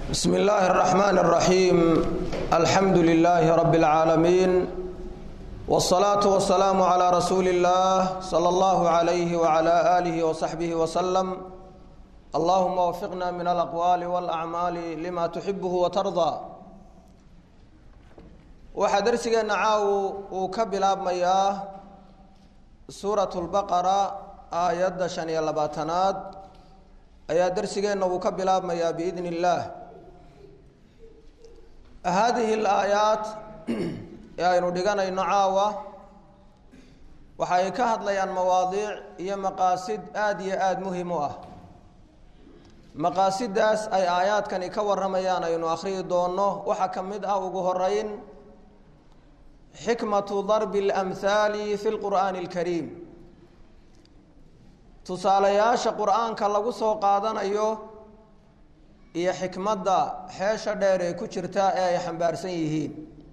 بسم الله الرحمن الرحيم الحمد لله رب العالمين والصلاة والسلام على رسول الله صلى الله عليه وعلى آله وصحبه وسلم اللهم وفقنا من الأقوال والأعمال لما تحبه وترضى waxaa darsigeena caaw uu ka bilaabmayaa suurat lbaqara aayadda shan iyo labaatanaad ayaa darsigeenna uu ka bilaabmayaa biidn illaah haadihi alaayaat ee aynu dhiganayno caawa waxa ay ka hadlayaan mawaadiic iyo maqaasid aada iyo aada muhim u ah maqaasidaas ay aayaadkani ka warramayaan aynu akhriyi doonno waxaa ka mid ah ugu horeyn xikmatu darbi اlamhaali fi lqur'aani اlkariim tusaalayaasha qur'aanka lagu soo qaadanayo iyo xikmadda xeesha dheer ee ku jirta ee ay xambaarsan yihiin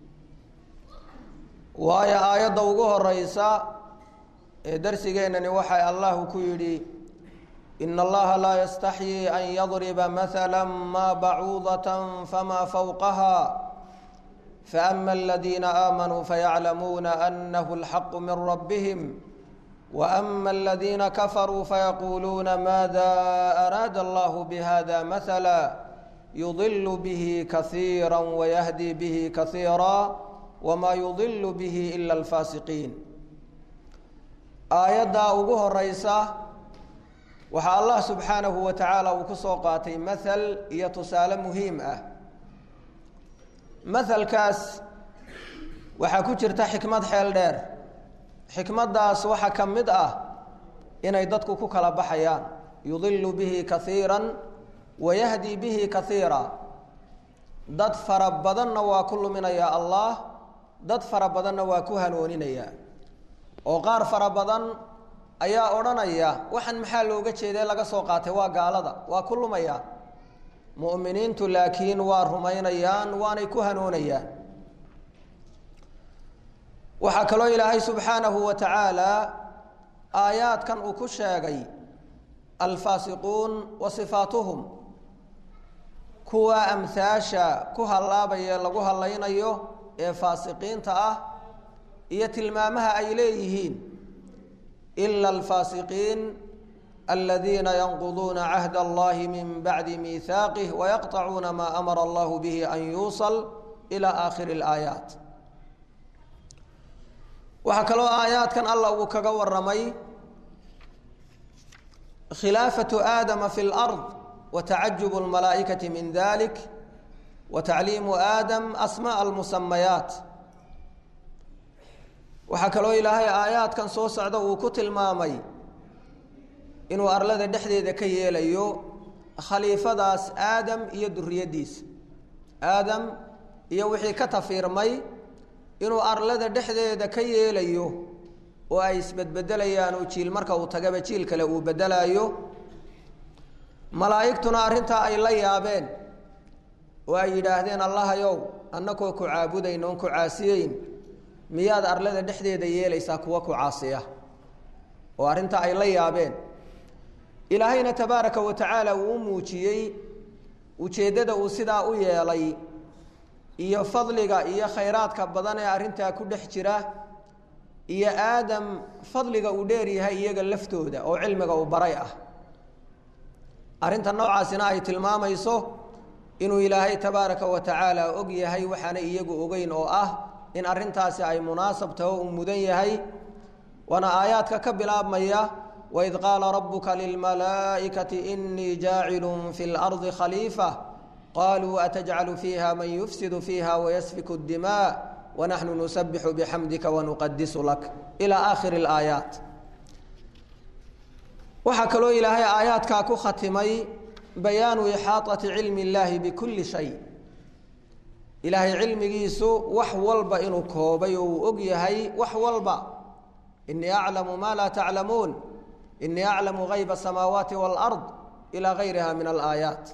waayo aayadda ugu horeysa ee darsigeennani waxay allahu ku yidhi ina allaha laa yastaxyii an yadriba mahala ma bacuudaة fama fowqaha فأما الذين آمنوا فيعلمون أنه الحق من ربهم وأما الذين كفروا فيقولون ماذا أراد الله بهذا مثلا يضل به كثيرا ويهدي به كثيرا وما يضل به إلا الفاسقين آيادا ugu horeysa waxaa Allah subحaanaه وataعaalى uu ku soo qaatay maثل iyo tusaale muhiim ah mahalkaas waxaa ku jirta xikmad xeel dheer xikmaddaas waxaa ka mid ah inay dadku ku kala baxayaan yudilu bihi kaiira wayahdi bihi kaiira dad fara badanna waa ku luminayaa allah dad fara badanna waa ku hanuuninayaa oo qaar fara badan ayaa odhanaya waxaan maxaa looga jeeday laga soo qaatay waa gaalada waa ku lumayaan mu'miniintu laakiin waa rumaynayaan waanay ku hanuunayaan waxaa kaloo ilaahay subxaanahu wa tacaala aayaadkan uu ku sheegay alfaasiquun wa sifaatuhum kuwa amhaasha ku hallaabaya lagu hallaynayo ee faasiqiinta ah iyo tilmaamaha ay leeyihiin ila alfaasiqiin الذين ينقضون عهد الله من بعد ميثاقه ويقطعون ما أمر الله به أن يوصل إلى آخر الآيات waxaa kaloo aayaadkan allah uu kaga waramay khilaafatu aadama fi اlأrض watacajub اlmalaa'ikaةi min dalik watacliimu aadam asmaaء اlmusamayaat waxaa kaloo ilaahay aayaadkan soo socda uu ku tilmaamay inuu arlada dhexdeeda ka yeelayo khaliifadaas aadam iyo duriyaddiisa aadam iyo wixii ka tafiirmay inuu arlada dhexdeeda ka yeelayo oo ay isbedbedelayaan oo jiil marka uu tagaba jiil kale uu bedelaayo malaa'igtuna arrintaa ay la yaabeen oo ay yidhaahdeen allahayow annakoo ku caabudayn oon ku caasiyeyn miyaad arlada dhexdeeda yeelaysaa kuwa ku caasiya oo arrintaa ay la yaabeen ilaahayna tabaaraka wa tacaala uu u muujiyey ujeeddada uu sidaa u yeelay iyo fadliga iyo khayraadka badan ee arrintaa ku dhex jira iyo aadam fadliga uu dheer yahay iyaga laftooda oo cilmiga uu baray ah arrinta noocaasina ay tilmaamayso inuu ilaahay tabaaraka wa tacaala og yahay waxaana iyagu ogeyn oo ah in arrintaasi ay munaasab taho uu mudan yahay waana aayaadka ka bilaabmaya وإذ قال ربك للملائكة إني جاعل في الأرض خليفة قالوا أتجعل فيها من يفسد فيها ويسفك الدماء ونحن نسبح بحمدك ونقدس لك إلى آخر الآيات وحكلوا إلهي آيات كاكو ختمي بيان إحاطة علم الله بكل شيء إلهي علم جيسو وحولب إنو كوبي وأقيهي وحولب إني أعلم ما لا تعلمون إني أعلم غيب السماوات والأرض إلى غيرها من الآيات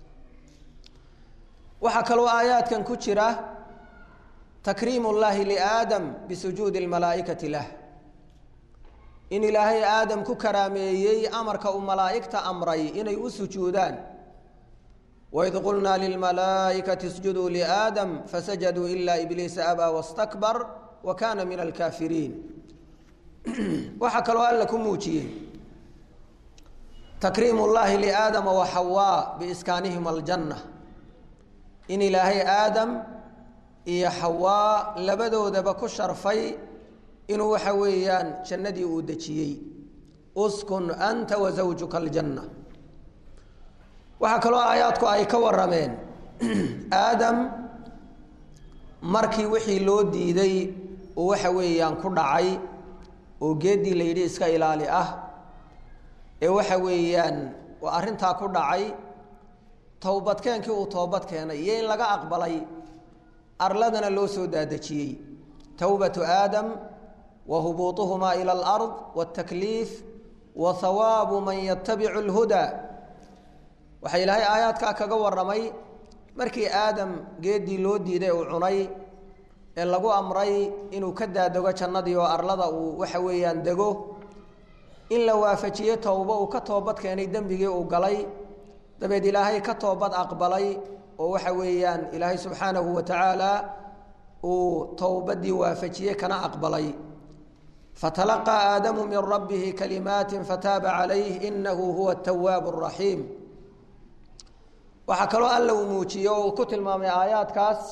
waxaa kaloo aayaadkan ku jira takriim اllahi liaadam bisujuudi اlmalaa'ikati lah in ilaahay aadam ku karaameeyey amarka uu malaa'igta amray inay u sujuudaan waid qulnaa lilmalaa'ikati isjuduu liaadam fasajaduu ilaa ibliisa abaa wastakbar wa kaana min alkaafiriin waxaa kaloo alla ku muujiyey takriim llaahi liaadama wa xawaa biiskaanihim aljanna in ilaahay aadam iyo xawaa labadoodaba ku sharfay inuu waxa weeyaan jannadii uu dejiyey uskun anta wa zawjuka aljanna waxaa kaloo aayaadku ay ka warameen aadam markii wixii loo diiday uu waxa weeyaan ku dhacay oo geeddii la yidhi iska ilaali ah ee waxa weeyaan arrintaa ku dhacay towbadkeenkii uu toobad keenay iyo in laga aqbalay arladana loo soo daadejiyey towbatu aadam wa hubuuطuhumaa ila alard wاtakliif wa hawaabu man yatabicu اlhudaa waxaa ilaahay aayaadkaa kaga waramay markii aadam geeddii loo diiday uu cunay ee lagu amray inuu ka daadego jannadii oo arlada uu waxa weeyaan dego in la waafajiye towbo uu ka toobad keenay dembigii uu galay dabeed ilaahay ka toobad aqbalay oo waxa weeyaan ilaahay subxaanahu wa tacaala uu towbadii waafajiyey kana aqbalay fatalaqaa aadamu min rabbihi kalimaati fataaba calayh inahu huwa atawaabu araxiim waxaa kaloo alla uu muujiye oo uu ku tilmaamay aayaadkaas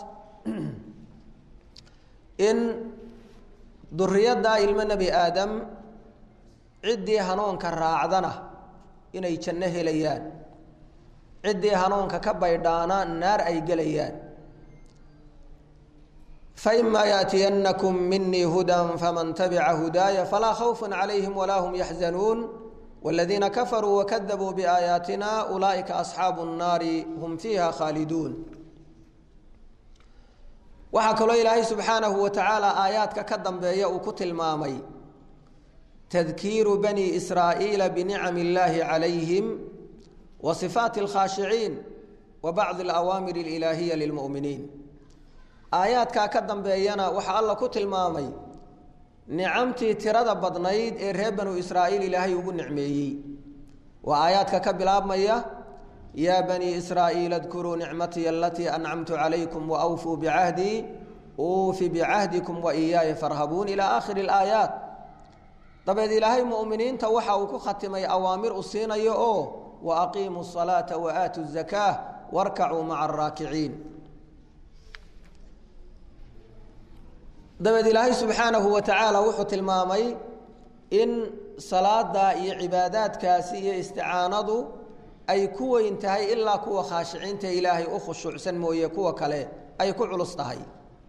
in duriyadda ilmo nebi aadam ciddii hanuunka raacdana inay janno helayaan ciddii hanuunka ka baydhaana naar ay gelayaan faima yaأtiyanakum minii hudan faman tabica hudaaya falaa khawfa calayhim walaa hum yaxzanuun wاladiina kafaruu wakadabuu biaayaatina ulaa'ika asxaabu الnaari hum fiiha khaaliduun waxaa kaloo ilaahay subxaanahu wa tacaala aayaadka ka dambeeya uu ku tilmaamay tadkiiru bani israa'iila binicami اllaahi calayhim wa sifaati اlkhaashiciin wa bacdi alawaamir اlilaahiya lilmu'miniin aayaadkaa ka dambeeyana waxaa alla ku tilmaamay nicamtii tirada badnayd ee reer banu israa'iil ilaahay ugu nicmeeyey waa aayaadka ka bilaabmaya yaa banii israa'iil adkuruu nicmatii alatii ancamtu calaykum waawfuu bicahdii uufi bicahdikum wa iyaaya farhabuun ilaa aakhiri alaayaat dabeed ilaahay mu'miniinta waxa uu ku khatimay awaamir u siinayo oo wa aqiimuu asalaata wa aatu zakaa warkacuu maca araakiciin dabeed ilaahay subxaanahu wa tacaala wuxuu tilmaamay in salaada iyo cibaadaadkaasi iyo isticaanadu ay ku weyn tahay ilaa kuwa khaashiciinta ilaahay u khushuucsan mooye kuwa kale ay ku culus tahay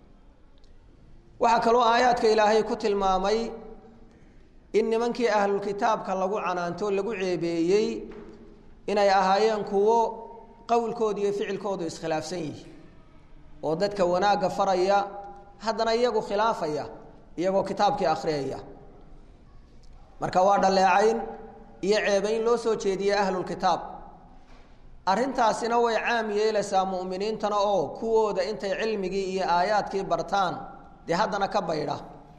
waxaa kaloo aayaadka ilaahay ku tilmaamay in nimankii ahlulkitaabka lagu canaanto lagu ceebeeyey inay ahaayeen kuwo qowlkooda iyo ficilkoodu iskhilaafsan yihi oo dadka wanaagga faraya haddana iyagu khilaafaya iyagoo kitaabkii akhriyaya marka waa dhaleecayn iyo ceebayn loo soo jeediyey ahlulkitaab arrintaasina way caam yeelaysaa mu'miniintana oo kuwooda intay cilmigii iyo aayaadkii bartaan dee haddana ka baydha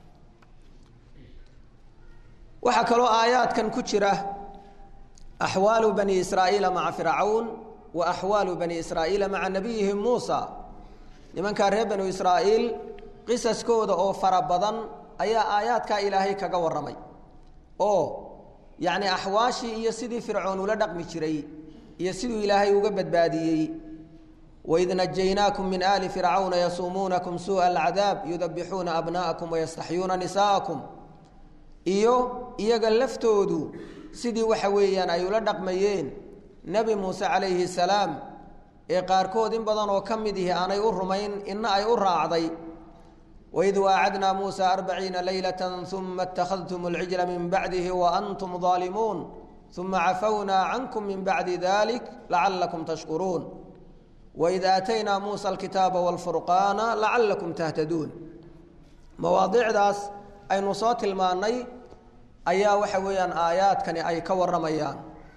waxaa kaloo aayaadkan ku jira axwaalu bani israa'iila maca fircawn wa axwaalu bani israa'iila maca nabiyihim muusa nimankaa reer banu israa'iil qisaskooda oo fara badan ayaa aayaadkaa ilaahay kaga warramay oo yacni axwaashii iyo sidii fircoon ula dhaqmi jiray iyo siduu ilaahay uga badbaadiyey waid najaynaakum min aali fircawna yasuumuunakum suuءa alcadaab yudabixuuna abna'akum wayastaxyuuna nisaa'akum iyo iyaga laftoodu sidii waxa weeyaan ay ula dhaqmayeen nebi muuse calayhi salaam ee qaarkood in badan oo ka mid ihi aanay u rumayn ina ay u raacday waid waacadnaa muusa arbaciina leylata uma اtakhadtum اlcijla min bacdihi waantum ظaalimuun uma cafawnaa cankum min bacdi dalik lacalakum tashkuruun waid aataynaa muusa alkitaaba wاlfurqaana lacalakum tahtaduun mawaadicdaas aynu soo tilmaannay ayaa waxa weeyaan aayaadkani ay ka warramayaan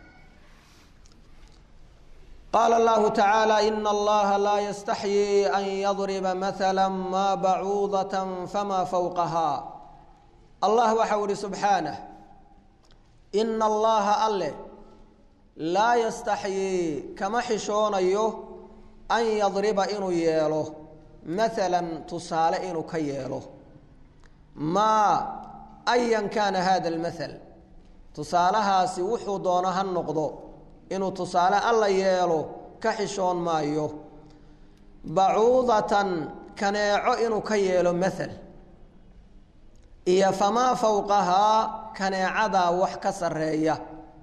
qaala allahu tacaala ina allaha laa yastaxyii an yadriba maala maa bacuudatan famaa fowqaha allah waxau ihi subxaanah ina allaha alle laa yastaxyii kama xishoonayo an yadriba inuu yeelo maalan tusaale inuu ka yeelo maa ayan kaana hada almathal tusaalahaasi wuxuu doono ha noqdo inuu tusaale alla yeelo ka xishoon maayo bacuudatan kaneeco inuu ka yeelo mathal iyo famaa fowqahaa kaneecadaa wax ka sarreeya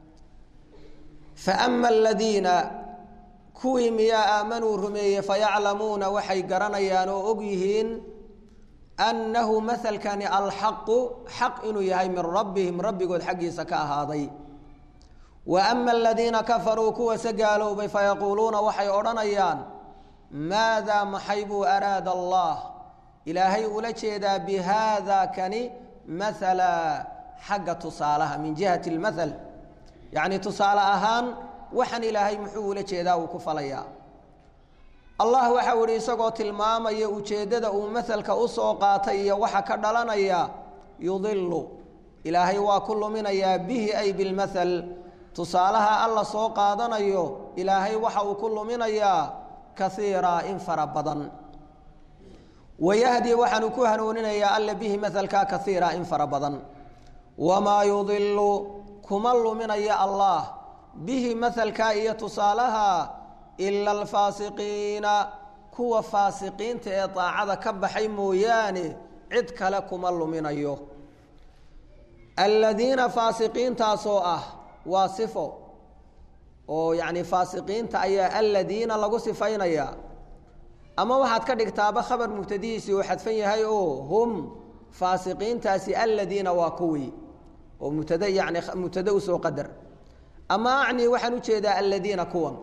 fa ama aladiina kuwii miyaa aamanuu rumeeyey fayaclamuuna waxay garanayaan oo og yihiin annahu mahalkani alxaqu xaq inuu yahay min rabbihim rabbigood xaggiisa ka ahaaday wa ama aladiina kafaruu kuwase gaaloobay fayaquuluuna waxay odhanayaan maadaa maxay buu araada allah ilaahay ula jeedaa bihaada kani mahala xagga tusaalaha min jihati lmathal yacni tusaale ahaan waxaan ilaahay muxuu ula jeedaa uu ku falayaa allah waxau ihi isagoo tilmaamaya ujeeddada uu mahalka usoo qaatay iyo waxa ka dhalanaya yudilu ilaahay waa ku luminayaa bihi ay bilmathal tusaalaha alla soo qaadanayo ilaahay waxa uu ku luminayaa kaiira in fara badan wayahdi waxaanu ku hanuuninayaa alla bihi mahalka kaiira in fara badan wamaa yudilu kuma luminaya allah bihi mahalka iyo tusaalaha ila alfaasiqiina kuwa faasiqiinta ee daacada ka baxay mooyaane cid kale kuma luminayo aladiina faasiqiintaasoo ah waa sifo oo yacni faasiqiinta ayaa aladiina lagu sifaynaya ama waxaad ka dhigtaaba khabar mubtadihiisii uu xadfan yahay oo hum faasiqiintaasi aladiina waa kuwii oo mubtada yani mubtada usoo qadar ama acni waxaan ujeedaa aladiina kuwan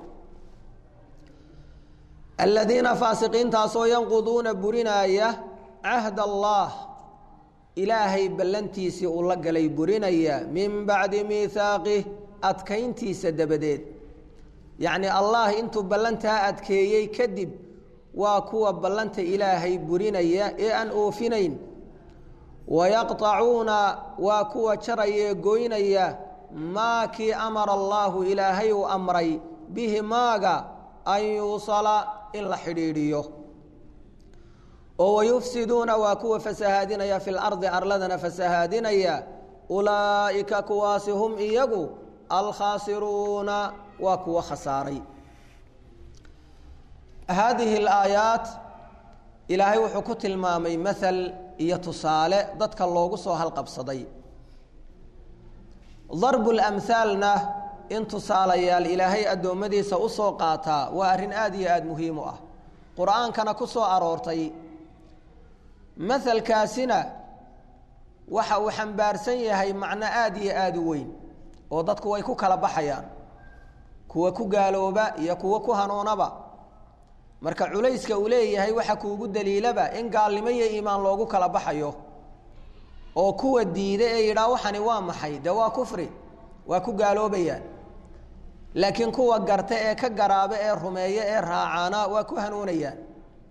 aladiina faasiqiintaasoo yanquduuna burinaaya cahd allah ilaahay ballantiisii uu la galay burinaya min bacdi miihaaqih adkayntiisa dabadeed yacni allah intuu ballantaa adkeeyey kadib waa kuwa ballanta ilaahay burinaya ee aan oofinayn wayaqطacuuna waa kuwa jaraya goynaya maa kii amara allaahu ilaahay uu amray bihi maaga an yuusala in la xidhiidhiyo oo wayufsiduuna waa kuwa fasahaadinaya fi lardi arladana fasahaadinaya ulaa'ika kuwaasi hum iyagu alkhaasiruuna waa kuwa khasaaray haadihi alaayaat ilaahay wuxuu ku tilmaamay mahal iyo tusaale dadka loogu soo halqabsaday darbu lamhaalna in tusaalayaal ilaahay addoommadiisa usoo qaataa waa arrin aada iyo aada muhiim u ah qur-aankana ku soo aroortay mahalkaasina waxa uu xambaarsan yahay macno aada iyo aada u weyn oo dadku way ku kala baxayaan kuwa ku gaalooba iyo kuwa ku hanuunaba marka culayska uu leeyahay waxa kuugu daliilaba in gaalnimo iyo iimaan loogu kala baxayo oo kuwa diida ee yidhaah waxani waa maxay dee waa kufri waa ku gaaloobayaan laakiin kuwa garta ee ka garaaba ee rumeeya ee raacaana waa ku hanuunayaan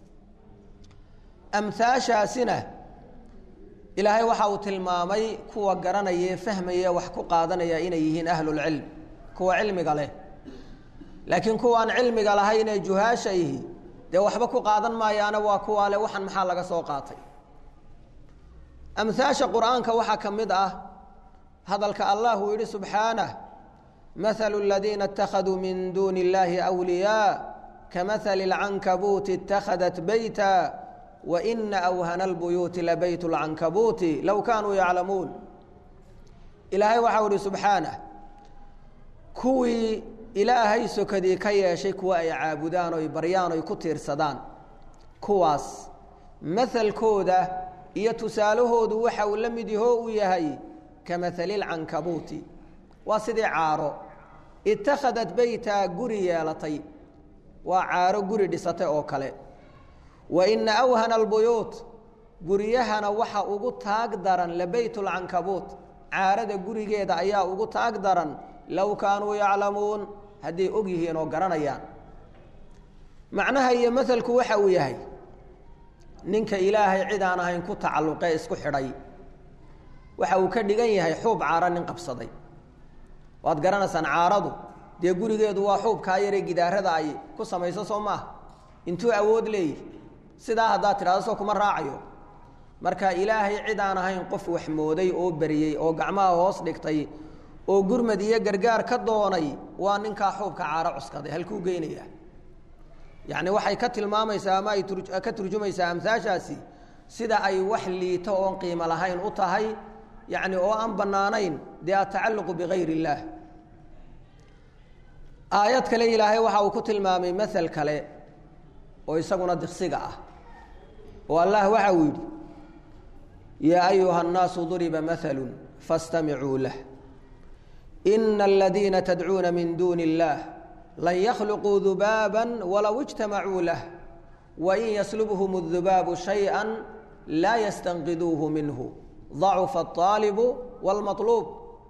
amhaashaasina ilaahay waxa uu tilmaamay kuwa garanaya ee fahmaya wax ku qaadanaya inay yihiin ahlulcilm kuwa cilmiga leh laakiin kuwaan cilmiga lahayn ee juhaasha ihi dee waxba ku qaadan maayaana waa kuwaa le waxan maxaa laga soo qaatay amhaasha qur-aanka waxaa ka mid ah hadalka allah uu yihi subxaanah mahalu aladiina اtakhaduu min duuni اllahi أwliyaa kamahali اlcankabuuti اtakhadat beyta waina awhana اlbuyuuti labayt اlcankabuuti low kaanuu yaclamuun ilaahay waxau ihi subxaanah kuwii ilaahay sokadii ka yeeshay kuwa ay caabudaan oy baryaan oy ku tiirsadaan kuwaas mahalkooda iyo tusaalahoodu waxa uu la mid yahoo uu yahay kamahali lcankabuuti waa sidii caaro itakhadat beytaa guri yeelatay waa caaro guri dhisatay oo kale wa ina awhana albuyuut guryahana waxa ugu taag daran labeyt lcankabuut caarada gurigeeda ayaa ugu taag daran low kaanuu yaclamuun hadday og yihiin oo garanayaan macnaha iyo mahalku waxa uu yahay ninka ilaahay cid aan ahayn ku tacalluqee isku xidhay waxa uu ka dhigan yahay xuub caaro nin qabsaday waad garanaysaan caaradu dee gurigeedu waa xuubkaa yaree gidaarada ay ku samayso soo maaha intuu awood leeyahy sidaa haddaad tidhahdo soo kuma raacayo marka ilaahay cid aan ahayn qof wax mooday oo beriyey oo gacmaha hoos dhigtay oo gurmad iyo gargaar ka doonay waa ninkaa xuubka caaro cuskaday halkuu geynaya yacni waxay ka tilmaamaysaa ama ay ka turjumaysaa amhaashaasi sida ay wax liito oon qiimo lahayn u tahay yacni oo aan bannaanayn dee atacalluqu bigayr illaah aayad kale ilaahay waxa uu ku tilmaamay mael kale oo isaguna diksiga ah oo allah waxa uu yidhi yaa ayuha الnaasu duriba maثlu faاstamicuu lah ina aladiina tadcuuna min duuni اllah lan yakhluquu dubaaba walow اجtamacuu lah wain yaslubhm الdubaabu shayئa laa yastanqiduuhu minhu ضacufa الطaalibu wاlmaطluub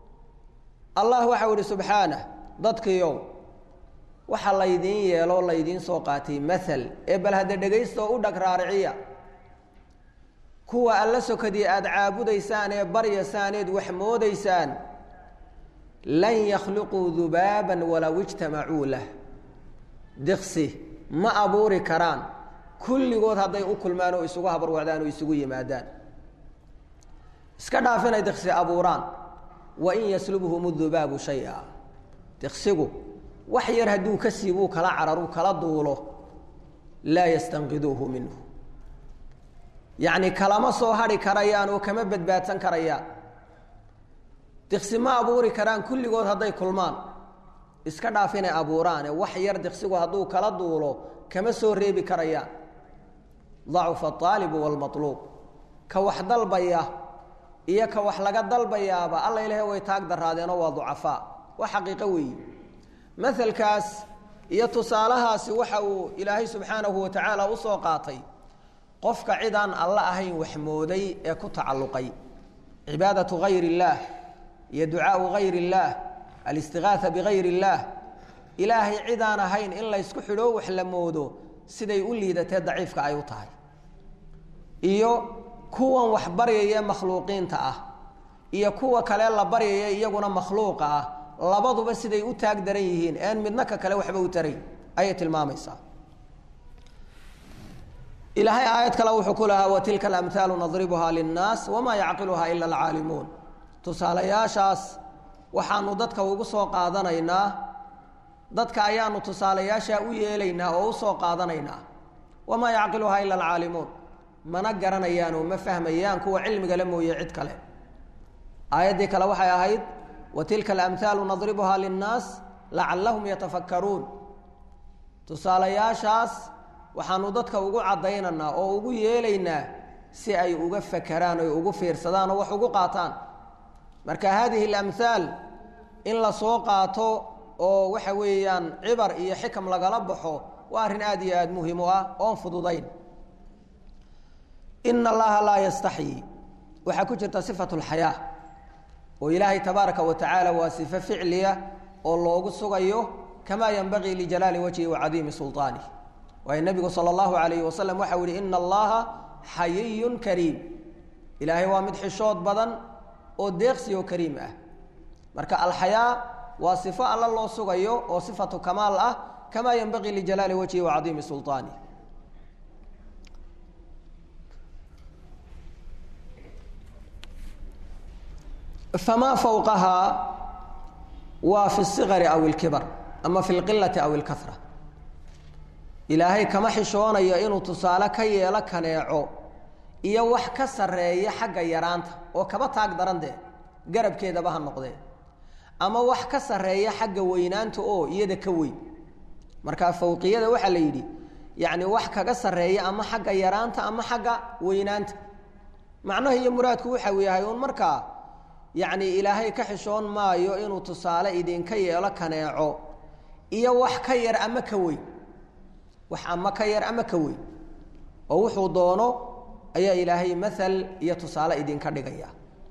allah waxau ihi subxaanah dadkiiow waxa laydiin yeeloo laydiin soo qaatay maal ee bal hadda dhegaysta oo u dhag raariciya kuwa alla sokadii aada caabudaysaan ee baryasaaneed wax moodaysaan lan yakhluquu dubaaban walow ijtamacuu lah diqsi ma abuuri karaan kulligood hadday u kulmaan oo isugu habarwacdaan oo isugu yimaadaan iska dhaaf inay diqsi abuuraan wain yaslubhum dubaabu shaya diqsigu wax yar hadduu ka siibuu kala cararu kala duulo laa yastanqiduuhu minhu yacni kalama soo hadhi karayaan oo kama badbaadsan karayaan diqsi ma abuuri karaan kulligood hadday kulmaan iska dhaaf inay abuuraane wax yar diqsigu hadduu kala duulo kama soo reebi karayaan dacufa aalibu waalmaluub ka wax dalbaya iyo ka wax laga dalbayaaba alla ilahe way taag daraadeenoo waa ducafaa waa xaqiiqo weeyi maalkaas iyo tusaalahaasi waxa uu ilaahay subxaanahu wa tacaala usoo qaatay qofka cidaan alla ahayn wax mooday ee ku tacalluqay cibaadatu gayr illaah iyo ducaau gayr illaah alistigaaa bigayr illaah ilaahay cidaan ahayn in laysku xidhoo wax la moodo siday u liidatee daciifka ay u tahay iyo kuwan wax baryaya makhluuqiinta ah iyo kuwa kale la baryaya iyaguna makhluuqa ah labaduba siday u taag daran yihiin een midna ka kale waxba u tarayn ayay tilmaamaysaa ilaahay aayad kale wuxuu ku lahaa watilka alamhaalu nadribuhaa linnaas wamaa yacqiluhaa ila alcaalimuun tusaalayaashaas waxaanu dadka ugu soo qaadanaynaa dadka ayaanu tusaalayaashaa u yeelaynaa oo usoo qaadanaynaa wamaa yacqiluhaa ila alcaalimuun mana garanayaan oo ma fahmayaan kuwa cilmigale mooye cid kale aayaddii kale waxay ahayd watilka alamhaalu nadribuhaa linnaas lacallahum yatafakkaruun tusaalayaashaas waxaanu dadka ugu caddaynaynaa oo ugu yeelaynaa si ay uga fakeraan oy ugu fiirsadaan oo wax ugu qaataan marka haadihi alamhaal in la soo qaato oo waxa weeyaan cibar iyo xikam lagala baxo waa arrin aad iyo aada muhiim u ah oon fududayn ina allaha laa yastaxyi waxaa ku jirta sifatu lxayaa oo ilaahay tabaaraka wa tacaala waa sifo ficliya oo loogu sugayo kamaa yanbagii lijalaali wajhi wa cadiimi sulطaanih waayo nebigu sala allahu alayhi wasalam waxau yihi ina allaha xayiyun kariim ilaahay waa mid xishood badan oo deeqsi oo kariim ah marka alxayaa waa sifo alla loo sugayo oo sifatu kamaal ah kamaa yanbagii lijalaali wajhi wa cadiimi sulطaanih famaa fawqahaa waa fi اsigari aw اlkibar ama fi اlqilati aw اlkahra ilaahay kama xishoonayo inuu tusaale ka yeelo kaneeco iyo wax ka sarreeya xagga yaraanta oo kaba taag daran dee garabkeedaba ha noqdee ama wax ka sarreeya xagga weynaanta oo iyada ka weyn markaa fawqiyada waxaa la yidhi yacni wax kaga sarreeya ama xagga yaraanta ama xagga weynaanta macnaha iyo muraadku waxa uu yahay uun markaa yacni ilaahay ka xishoon maayo inuu tusaale idinka yeelo kaneeco iyo wax ka yar ama ka weyn wax ama ka yar ama ka weyn oo wuxuu doono ayaa ilaahay maal iyo tusaale idinka dhigaya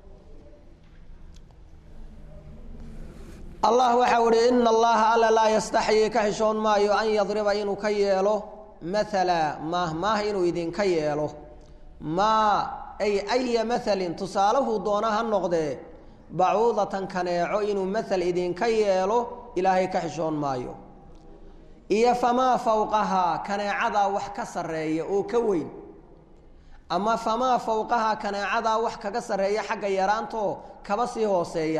allah waxau ihi ina allaha alla laa yastaxyii ka xishoon maayo an yadriba inuu ka yeelo maala maah maah inuu idinka yeelo maa ay aya maalin tusaalahuu doona ha noqdee bacuudatan kaneeco inuu maal idinka yeelo ilaahay ka xishoon maayo iyo famaa fowqahaa kaneecadaa wax ka sarreeya oo ka weyn ama famaa fowqahaa kaneecadaa wax kaga sarreeya xagga yaraantoo kaba sii hooseeya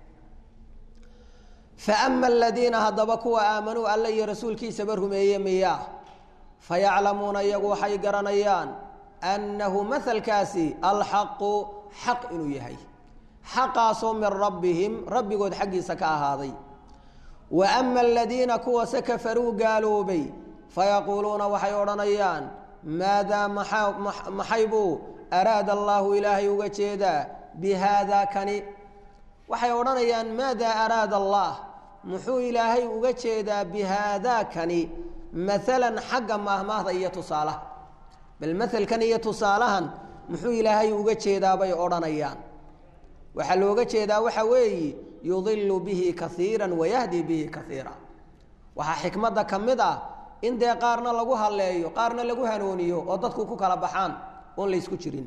fa ama aladiina haddaba kuwa aamanuu alla iyo rasuulkiisaba rumeeye miyaa fayaclamuuna iyagu waxay garanayaan annahu mahalkaasi alxaqu xaq inuu yahay xaqaasoo min rabbihim rabbigood xaggiisa ka ahaaday wa ama aladiina kuwase kafaruu gaaloobay fayaquuluuna waxay odhanayaan maadaa maxay buu araada allaahu ilaahay uga jeedaa bi haada kani waxay odhanayaan maadaa araada allah muxuu ilaahay uga jeedaa bi haadaa kani maalan xagga maahmaahda iyo tusaalaha bal maelkan iyo tusaalahan muxuu ilaahay uga jeedaa bay odhanayaan waxaa looga jeedaa waxa weeye yudilu bihi kaiira wayahdi bihi kaiira waxaa xikmadda ka mid ah in dee qaarna lagu halleeyo qaarna lagu hanuuniyo oo dadku ku kala baxaan oon laysku jirin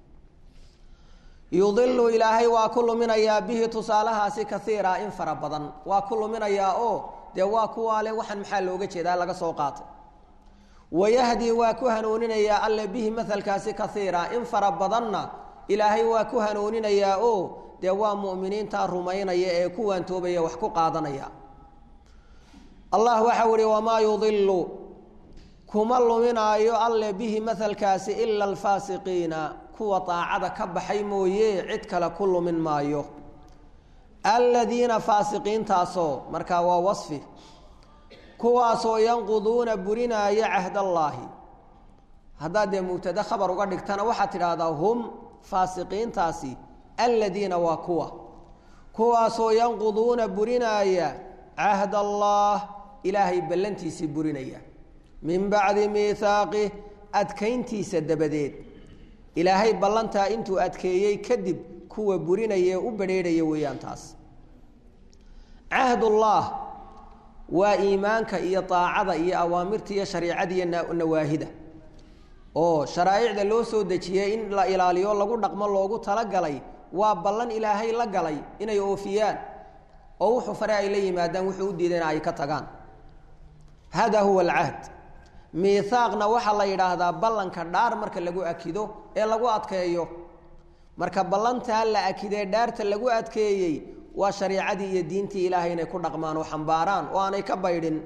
yudilu ilaahay waa ku luminayaa bihi tusaalahaasi kaiira in fara badan waa ku luminayaa oo dee waa kuwaale waxaan maxaa looga jeedaa laga soo qaatay wayahdi waa ku hanuuninayaa alle bihi mahalkaasi kaiira in fara badanna ilaahay waa ku hanuuninayaa oo dee waa mu'miniinta rumaynaya ee ku waantoobaya wax ku qaadanaya allah waxau ihi wamaa yudilu kuma luminaayo alle bihi mahalkaasi ila alfaasiqiina kuwa daacada ka baxay mooye cid kale ku lumin maayo aladiina faasiqiintaasoo markaa waa wasfi kuwaasoo yanquduuna burinaaya cahdallaahi haddaad dee mubtade khabar uga dhigtana waxaad tidhaahdaa hum faasiqiintaasi aladiina waa kuwa kuwaasoo yanquduuna burinaaya cahd allah ilaahay ballantiisii burinaya min bacdi miihaaqih adkayntiisa dabadeed ilaahay ballantaa intuu adkeeyey kadib kuwa burinaya ee u badrheerhaya weeyaan taas cahdullah waa iimaanka iyo daacada iyo awaamirta iyo shariicada iyo nawaahida oo sharaa'icda loo soo dejiyey in la ilaaliyo lagu dhaqmo loogu talagalay waa ballan ilaahay la galay inay oofiyaan oo wuxuu fare ay la yimaadaan wuxuu u diidayna ay ka tagaan hada huwa alcahd miihaaqna waxaa la yidhaahdaa ballanka dhaar marka lagu akido ee lagu adkeeyo marka ballantaa la akidee dhaarta lagu adkeeyey waa shariicadii iyo diintii ilaahay inay ku dhaqmaan oo xambaaraan oo aanay ka baydhin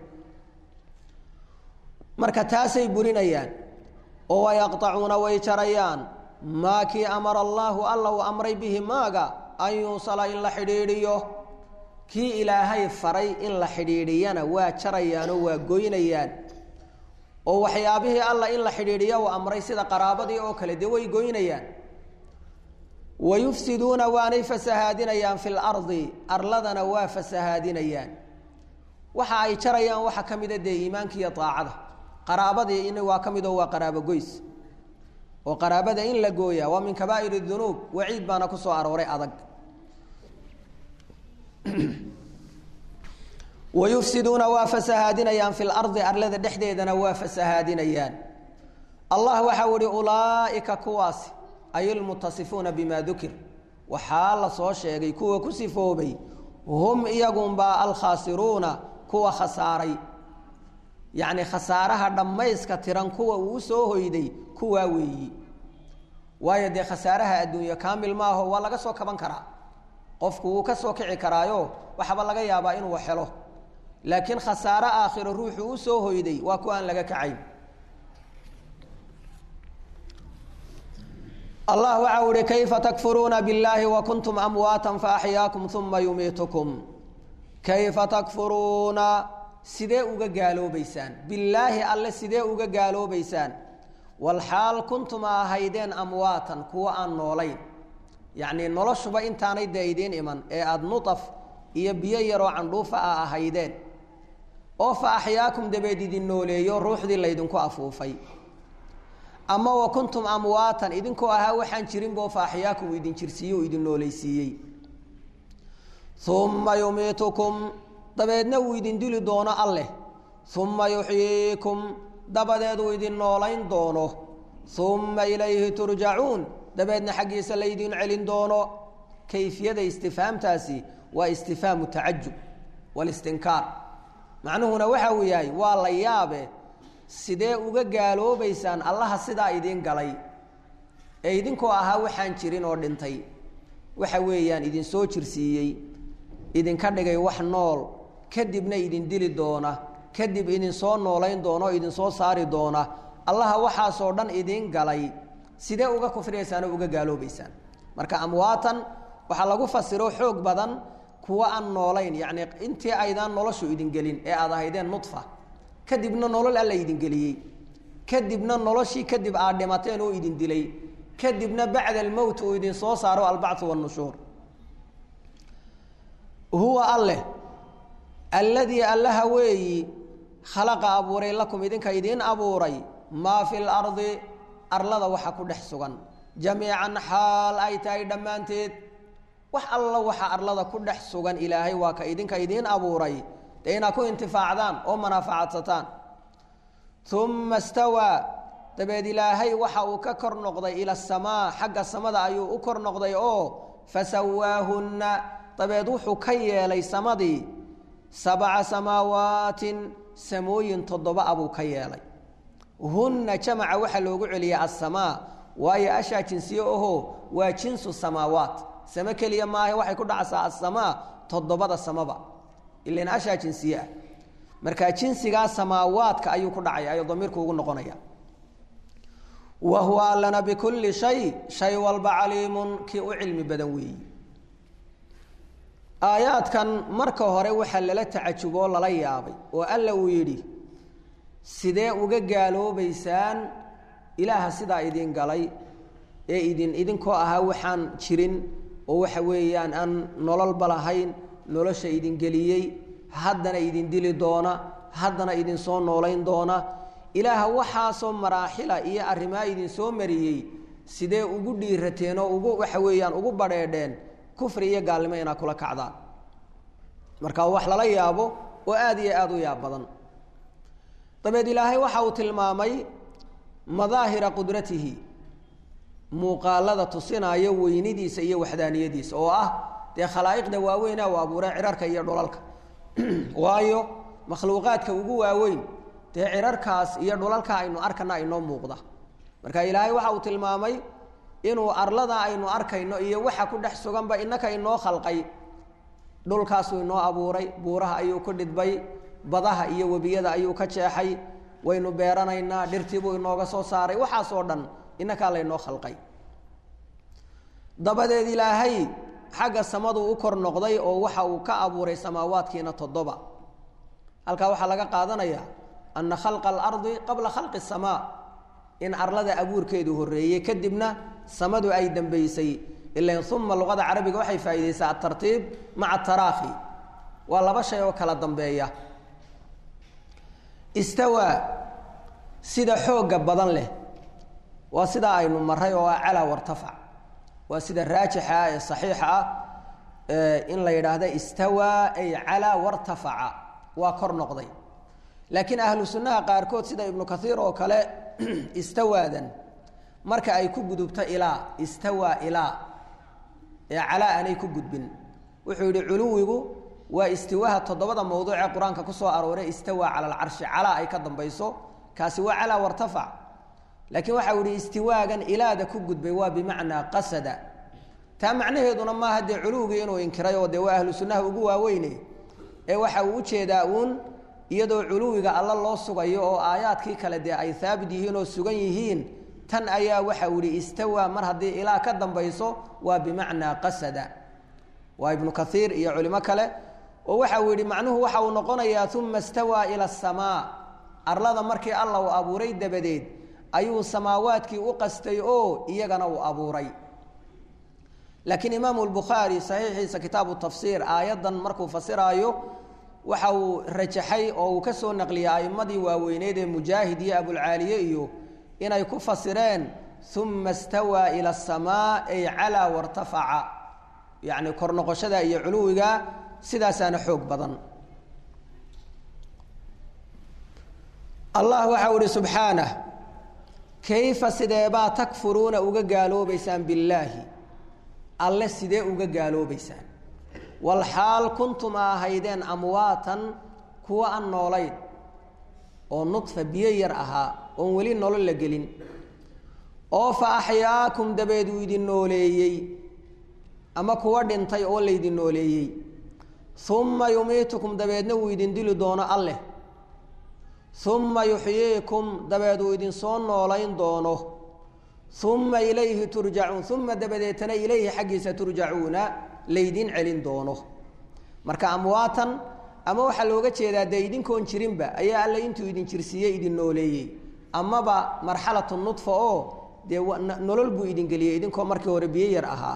marka taasay burinayaan oo wayaqطacuuna way jarayaan maa kii amara allaahu alla uu amray bihi maaga an yuusala in la xidhiidhiyo kii ilaahay faray in la xidhiidhiyana waa jarayaanoo waa goynayaan oo waxyaabihii alla in la xidhiidhiyo uu amray sida qaraabadii oo kale dee way goynayaan wayufsiduuna waanay fasahaadinayaan fi lardi arladana waa fasahaadinayaan waxa ay jarayaan waxaa ka mida dee iimaanka iyo daacada qaraabadii in waa ka midoo waa qaraabo goys oo qaraabada in la gooyaa waa min kabaa'ir dunuub waciid baana ku soo arooray adag wayufsiduuna waa fasahaadinayaan fi lardi arlada dhexdeedana waa fasahaadinayaan allah waxau ihi ulaaئika kuwaasi ay lmutasifuuna bima dukir waxaa la soo sheegay kuwa ku sifoobay hum iyagunbaa alkhaasiruuna kuwa khasaaray yacni khasaaraha dhammayska tiran kuwa uu soo hoyday kuwaa weeyi waayo dee khasaaraha adduunyo kaamil maaho waa laga soo kaban karaa qofku wuu ka soo kici karaayo waxaba laga yaabaa inuu helo laakiin khasaaro aakhiro ruuxu u soo hoyday waa ku aan laga kacayn allah waxa uhi kayfa takfuruuna biاllaahi wakuntum amwaata faaxyaakum uma yumiitukum kayfa takfuruuna sidee uga gaaloobeysaan billaahi alle sidee uga gaaloobeysaan walxaal kuntum a ahaydeen amwaatan kuwa aan noolayn yacnii noloshuba intaanay dee idiin iman ee aada nutaf iyo biyo yaroo candhuufa a ahaydeen oo fa axyaakum dabeed idin nooleeyo ruuxdii laydinku afuufay ama wa kuntum amwaatan idinkoo ahaa waxaan jirinboo fa axyaakum idin jirsiiye o idin nooleysiiyey uma yumiitukum dabeedna uu idin dili doono alleh uma yuxyiikum dabadeed uu idin noolayn doono uma ilayhi turjacuun dabeedna xaggiisa laydin celin doono kayfiyada istifhaamtaasi waa istifhaamu tacajub walistinkaar macnuhuna waxa uu yahay waa la yaabe sidee uga gaaloobaysaan allaha sidaa idiin galay ee idinkoo ahaa waxaan jirin oo dhintay waxa weeyaan idin soo jirsiiyey idinka dhigay wax nool kadibna idin dili doona kadib idin soo noolayn doona oo idin soo saari doona allaha waxaasoo dhan idiin galay sidee uga kufriyaysaan oo uga gaaloobaysaan marka amwaatan waxaa lagu fasiro xoog badan kuwa aan noolayn yacni intii aydaan noloshu idin gelin ee aad ahaydeen nudfa kadibna nolol alla idin geliyey kadibna noloshii kadib aad dhimateen oo idin dilay kadibna bacda almowt uu idin soo saaro albacthu wannushuur huwa alleh alladii allaha weeyi khalaqa abuuray lakum idinka idiin abuuray maa fi lardi arlada waxa ku dhex sugan jamiican xaal ay tahay dhammaanteed wax alla waxa arlada ku dhex sugan ilaahay waa ka idinka idiin abuuray dee inaad ku intifaacdaan oo manaafacaadsataan uma stawaa dabeed ilaahay waxa uu ka kor noqday ila asamaa xagga samada ayuu u kor noqday oo fasawaahunna dabeed wuxuu ka yeelay samadii sabca samaawaatin samooyin toddoba abuu ka yeelay hunna jamaca waxaa loogu celiyay asamaa waayo ashaa jinsiye oho waa jinsu samaawaat same keliya maaha waxay ku dhacaysaa asamaa toddobada samaba ilan ashaa jinsiye ah marka jinsigaa samaawaadka ayuu ku dhacaya ayuu damiirku ugu noqonaya wa huwa allana bikulli shay shay walba caliimun kii u cilmi badan weeyi aayaadkan marka hore waxaa lala tacajuboo lala yaabay oo alla uu yidhi sidee uga gaaloobaysaan ilaaha sidaa idin galay ee idin idinkoo ahaa waxaan jirin oo waxa weeyaan aan nololba lahayn nolosha idin geliyey haddana idin dili doona haddana idin soo noolayn doona ilaaha waxaasoo maraaxila iyo arrimaa idin soo mariyey sidee ugu dhiirateen oo ugu waxa weeyaan ugu badheedheen kufri iyo gaalnimo inaad kula kacdaan marka wax lala yaabo oo aada iyo aada u yaab badan dabeed ilaahay waxa uu tilmaamay madaahira qudratihi muuqaalada tusinaayo weynidiisa iyo waxdaaniyadiisa oo ah dee khalaa'iqda waaweynaa u abuuray cirarka iyo dhulalka waayo makhluuqaadka ugu waaweyn dee cirarkaas iyo dhulalka aynu arkana inoo muuqda marka ilaahay waxa uu tilmaamay inuu arlada aynu arkayno iyo waxa ku dhex suganba innaka inoo khalqay dhulkaasuu inoo abuuray buuraha ayuu ku dhidbay badaha iyo webiyada ayuu ka jeexay waynu beeranaynaa dhirtiibuu inooga soo saaray waxaasoo dhan innakaa laynoo khalqay dabadeed ilaahay xagga samaduu u kor noqday oo waxa uu ka abuuray samaawaadkiina toddoba halkaa waxaa laga qaadanayaa ana khalqa alardi qabla khalqi asamaa in arlada abuurkeedu horreeyey kadibna samadu ay dambaysay ilan uma luqada carabiga waxay faa'iidaysaa atartiib maca taraakhi waa laba shay oo kala dambeeya istawaa sida xoogga badan leh waa sidaa aynu maray oo ah calaa wartafac waa sida raajixa ah ee saxiixa ah in la yidhaahda istawaa ay calaa wartafaca waa kor noqday laakiin ahlu sunnaha qaarkood sida ibnu kaiir oo kale istawaadan marka ay ku gudubto ilaa istawaa ilaa ee calaa aanay ku gudbin wuxuu yidhi culuwigu waa istiwaaha toddobada mawduuc ee qur-aanka ku soo arooray istawaa cala alcarshi calaa ay ka dambayso kaasi waa calaa wartafac laakiin waxau yihi istiwaagan ilaada ku gudbay waa bimacnaa qasada taa macnaheeduna maaha dee culuwigii inuu inkiray oo dee waa ahlu sunnaha ugu waaweyne ee waxa uu ujeedaa uun iyadoo culuwiga alla loo sugayo oo aayaadkii kale dee ay haabit yihiin oo sugan yihiin tan ayaa waxau yihi istawaa mar haddii ilaa ka dambayso waa bimacnaa qasada waa ibnu kaiir iyo culimo kale oo waxau yihi macnuhu waxa uu noqonayaa uma stawaa ila asamaa arlada markii alla uu abuuray dabadeed ayuu samaawaadkii u qastay oo iyagana uu abuuray laakiin imaamu lbukhaari saxiixiisa kitaabu tafsiir aayaddan markuu fasiraayo waxa uu rajaxay oo uu ka soo naqliyay a'imadii waaweyneyd ee mujaahid iyo abulcaaliye iyo inay ku fasireen uma stawaa ila asamaa ay calaa wartafaca yacni kor noqoshada iyo culuwiga sidaasaana xoog badan allah waxau ihi subxaanah kayfa sideebaa takfuruuna uga gaaloobaysaan billaahi alle sidee uga gaaloobaysaan walxaal kuntum a ahaydeen amwaatan kuwa aan noolayn oo nudfa biyo yar ahaa oon weli nolol la gelin oo fa axyaakum dabeed uu idin nooleeyey ama kuwa dhintay oo laydin nooleeyey uma yumiitukum dabeedna uu idin dili doono alleh uma yuxyiikum dabeed uu idin soo noolayn doono uma ilayhi turjacuun uma dabadeetana ilayhi xaggiisa turjacuuna laydin celin doono marka amwaatan ama waxaa looga jeedaa dee idinkoon jirinba ayaa alle intuu idin jirsiiyey idin nooleeyey amaba marxalatu nudfa oo dee nolol buu idin geliyey idinkoo markii hore biyo yar ahaa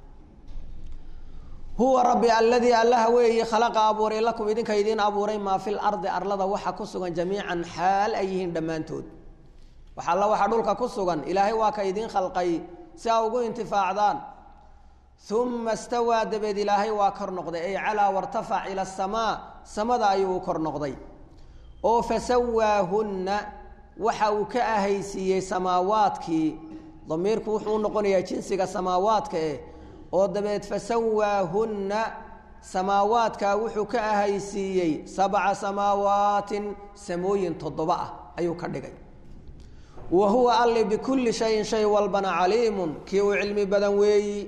huwa rabbi aladii allaha weeyi khalaqa abuuray lakum idinka idiin abuuray maa fi lardi arlada waxa ku sugan jamiican xaal ay yihiin dhammaantood wax alla waxaa dhulka ku sugan ilaahay waa ka idiin khalqay si aa ugu intifaacdaan uma stawaa dabeed ilaahay waa kor noqday ay calaa wartafac ila asamaa samada ayuu u kor noqday oo fasawaahunna waxa uu ka ahaysiiyey samaawaadkii damiirku wuxuu u noqonayaa jinsiga samaawaadka eh oo dabeed fasawaahunna samaawaadkaa wuxuu ka ahaysiiyey sabca samaawaatin samooyin toddoba ah ayuu ka dhigay wa huwa alli bikulli shayin shay walbana caliimun kii uu cilmi badan weeyi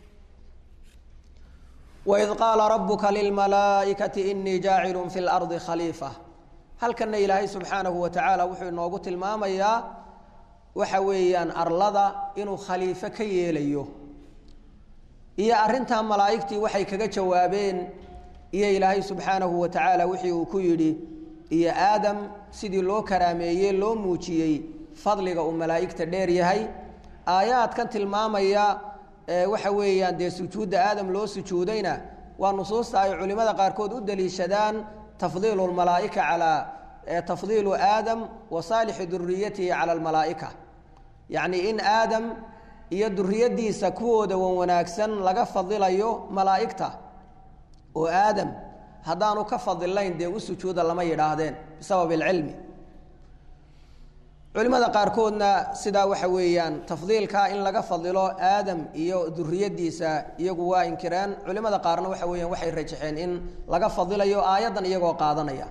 waid qaala rabuka lilmalaa'ikati inii jaacilun fi lardi khaliifa halkanna ilaahay subxaanahu wa tacaala wuxuu inoogu tilmaamayaa waxa weeyaan arlada inuu khaliifo ka yeelayo iyo arrintaa malaa'igtii waxay kaga jawaabeen iyo ilaahay subxaanahu wa tacaala wixii uu ku yidhi iyo aadam sidii loo karaameeyey loo muujiyey fadliga uu malaa'igta dheer yahay aayaadkan tilmaamaya waxa weeyaan dee sujuudda aadam loo sujuudayna waa nusuusta ay culimada qaarkood u daliishadaan tafdiilu lmalaa'ika calaa tafdiilu aadam wa saalixi duriyatihi cala almalaa'ika yacni in aadam iyo duriyadiisa kuwooda wan wanaagsan laga fadilayo malaa'igta oo aadam haddaanu ka fadilayn dee u sujuuda lama yidhaahdeen bisabab alcilmi culimada qaarkoodna sidaa waxa weeyaan tafdiilka in laga fadilo aadam iyo duriyadiisa iyagu waa inkireen culimada qaarna waxa weeyaan waxay rajaxeen in laga fadilayo aayaddan iyagoo qaadanaya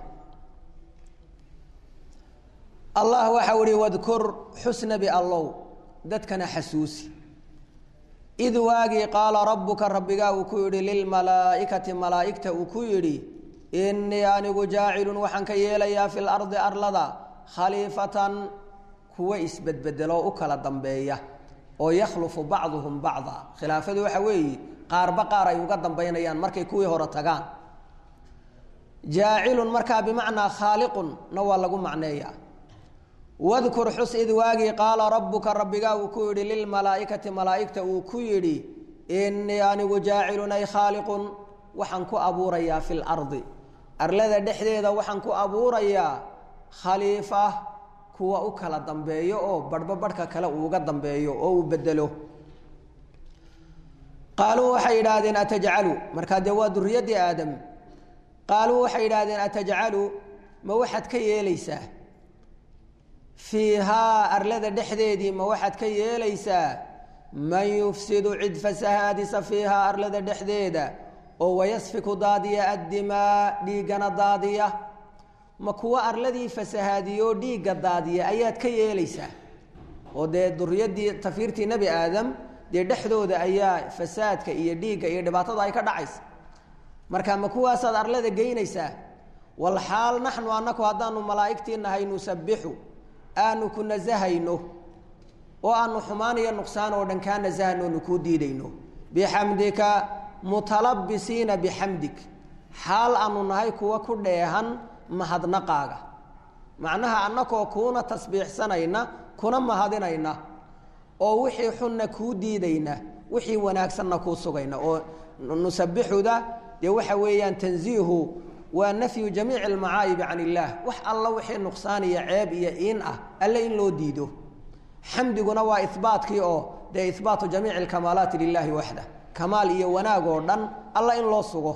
allah waxa uhi wadkur xusnabi allow dadkana xasuusi id waagii qaala rabbuka rabbigaa uu ku yidhi lilmalaa'ikati malaa'igta uu ku yidhi innii anigu jaacilun waxaan ka yeelayaa fi lardi arlada khaliifatan kuwa isbedbedeloo u kala dambeeya oo yakhlufu bacduhum bacda khilaafadu waxa weeye qaarba qaar ay uga dambaynayaan markay kuwii hore tagaan jaacilun markaa bimacnaa khaaliqun na waa lagu macneeyaa wadkur xus id waagii qaala rabbuka rabbigaa uu ku yidhi lilmalaa'ikati malaa'igta uu ku yidhi innii anigu jaacilun ay khaaliqun waxaan ku abuurayaa fi lardi arlada dhexdeeda waxaan ku abuurayaa khaliifa kuwa u kala dambeeyo oo barhba barhka kale uuga dambeeyo oo uu bedelo qaaluu waxay yidhaahdeen atajcalu markaa dee waa duriyaddii aadam qaaluu waxay yidhaahdeen atajcalu ma waxaad ka yeelaysaa fiihaa arlada dhexdeedii ma waxaad ka yeelaysaa man yufsidu cid fasahaadisa fiihaa arlada dhexdeeda oo wayasfiku daadiya addimaa dhiiggana daadiya ma kuwa arladii fasahaadiyoo dhiigga daadiya ayaad ka yeelaysaa oo dee duriyadii tafiirtii nebi aadam dee dhexdooda ayaa fasaadka iyo dhiigga iyo dhibaatada ay ka dhacaysa marka ma kuwaasaad arlada geynaysaa walxaal naxnu annaku haddaanu malaa'igtii nahay nusabixu aanu ku nasahayno oo aanu xumaan iyo nuqsaan oo dhan kaa nasahano nu kuu diidayno bixamdika mutalabisiina bixamdik xaal aanu nahay kuwa ku dheehan mahadnaqaaga macnaha annakoo kuuna tasbiixsanayna kuna mahadinayna oo wixii xunna kuu diidayna wixii wanaagsanna kuu sugayna oo nusabixuda dee waxa weeyaan tanziihu waa nafyu jamiici almacaayibi can illaah wax alla wixii nuqsaan iyo ceeb iyo iin ah alle in loo diido xamdiguna waa ihbaatkii oo dee ihbaatu jamiici alkamaalaati lilahi waxda kamaal iyo wanaag oo dhan alla in loo sugo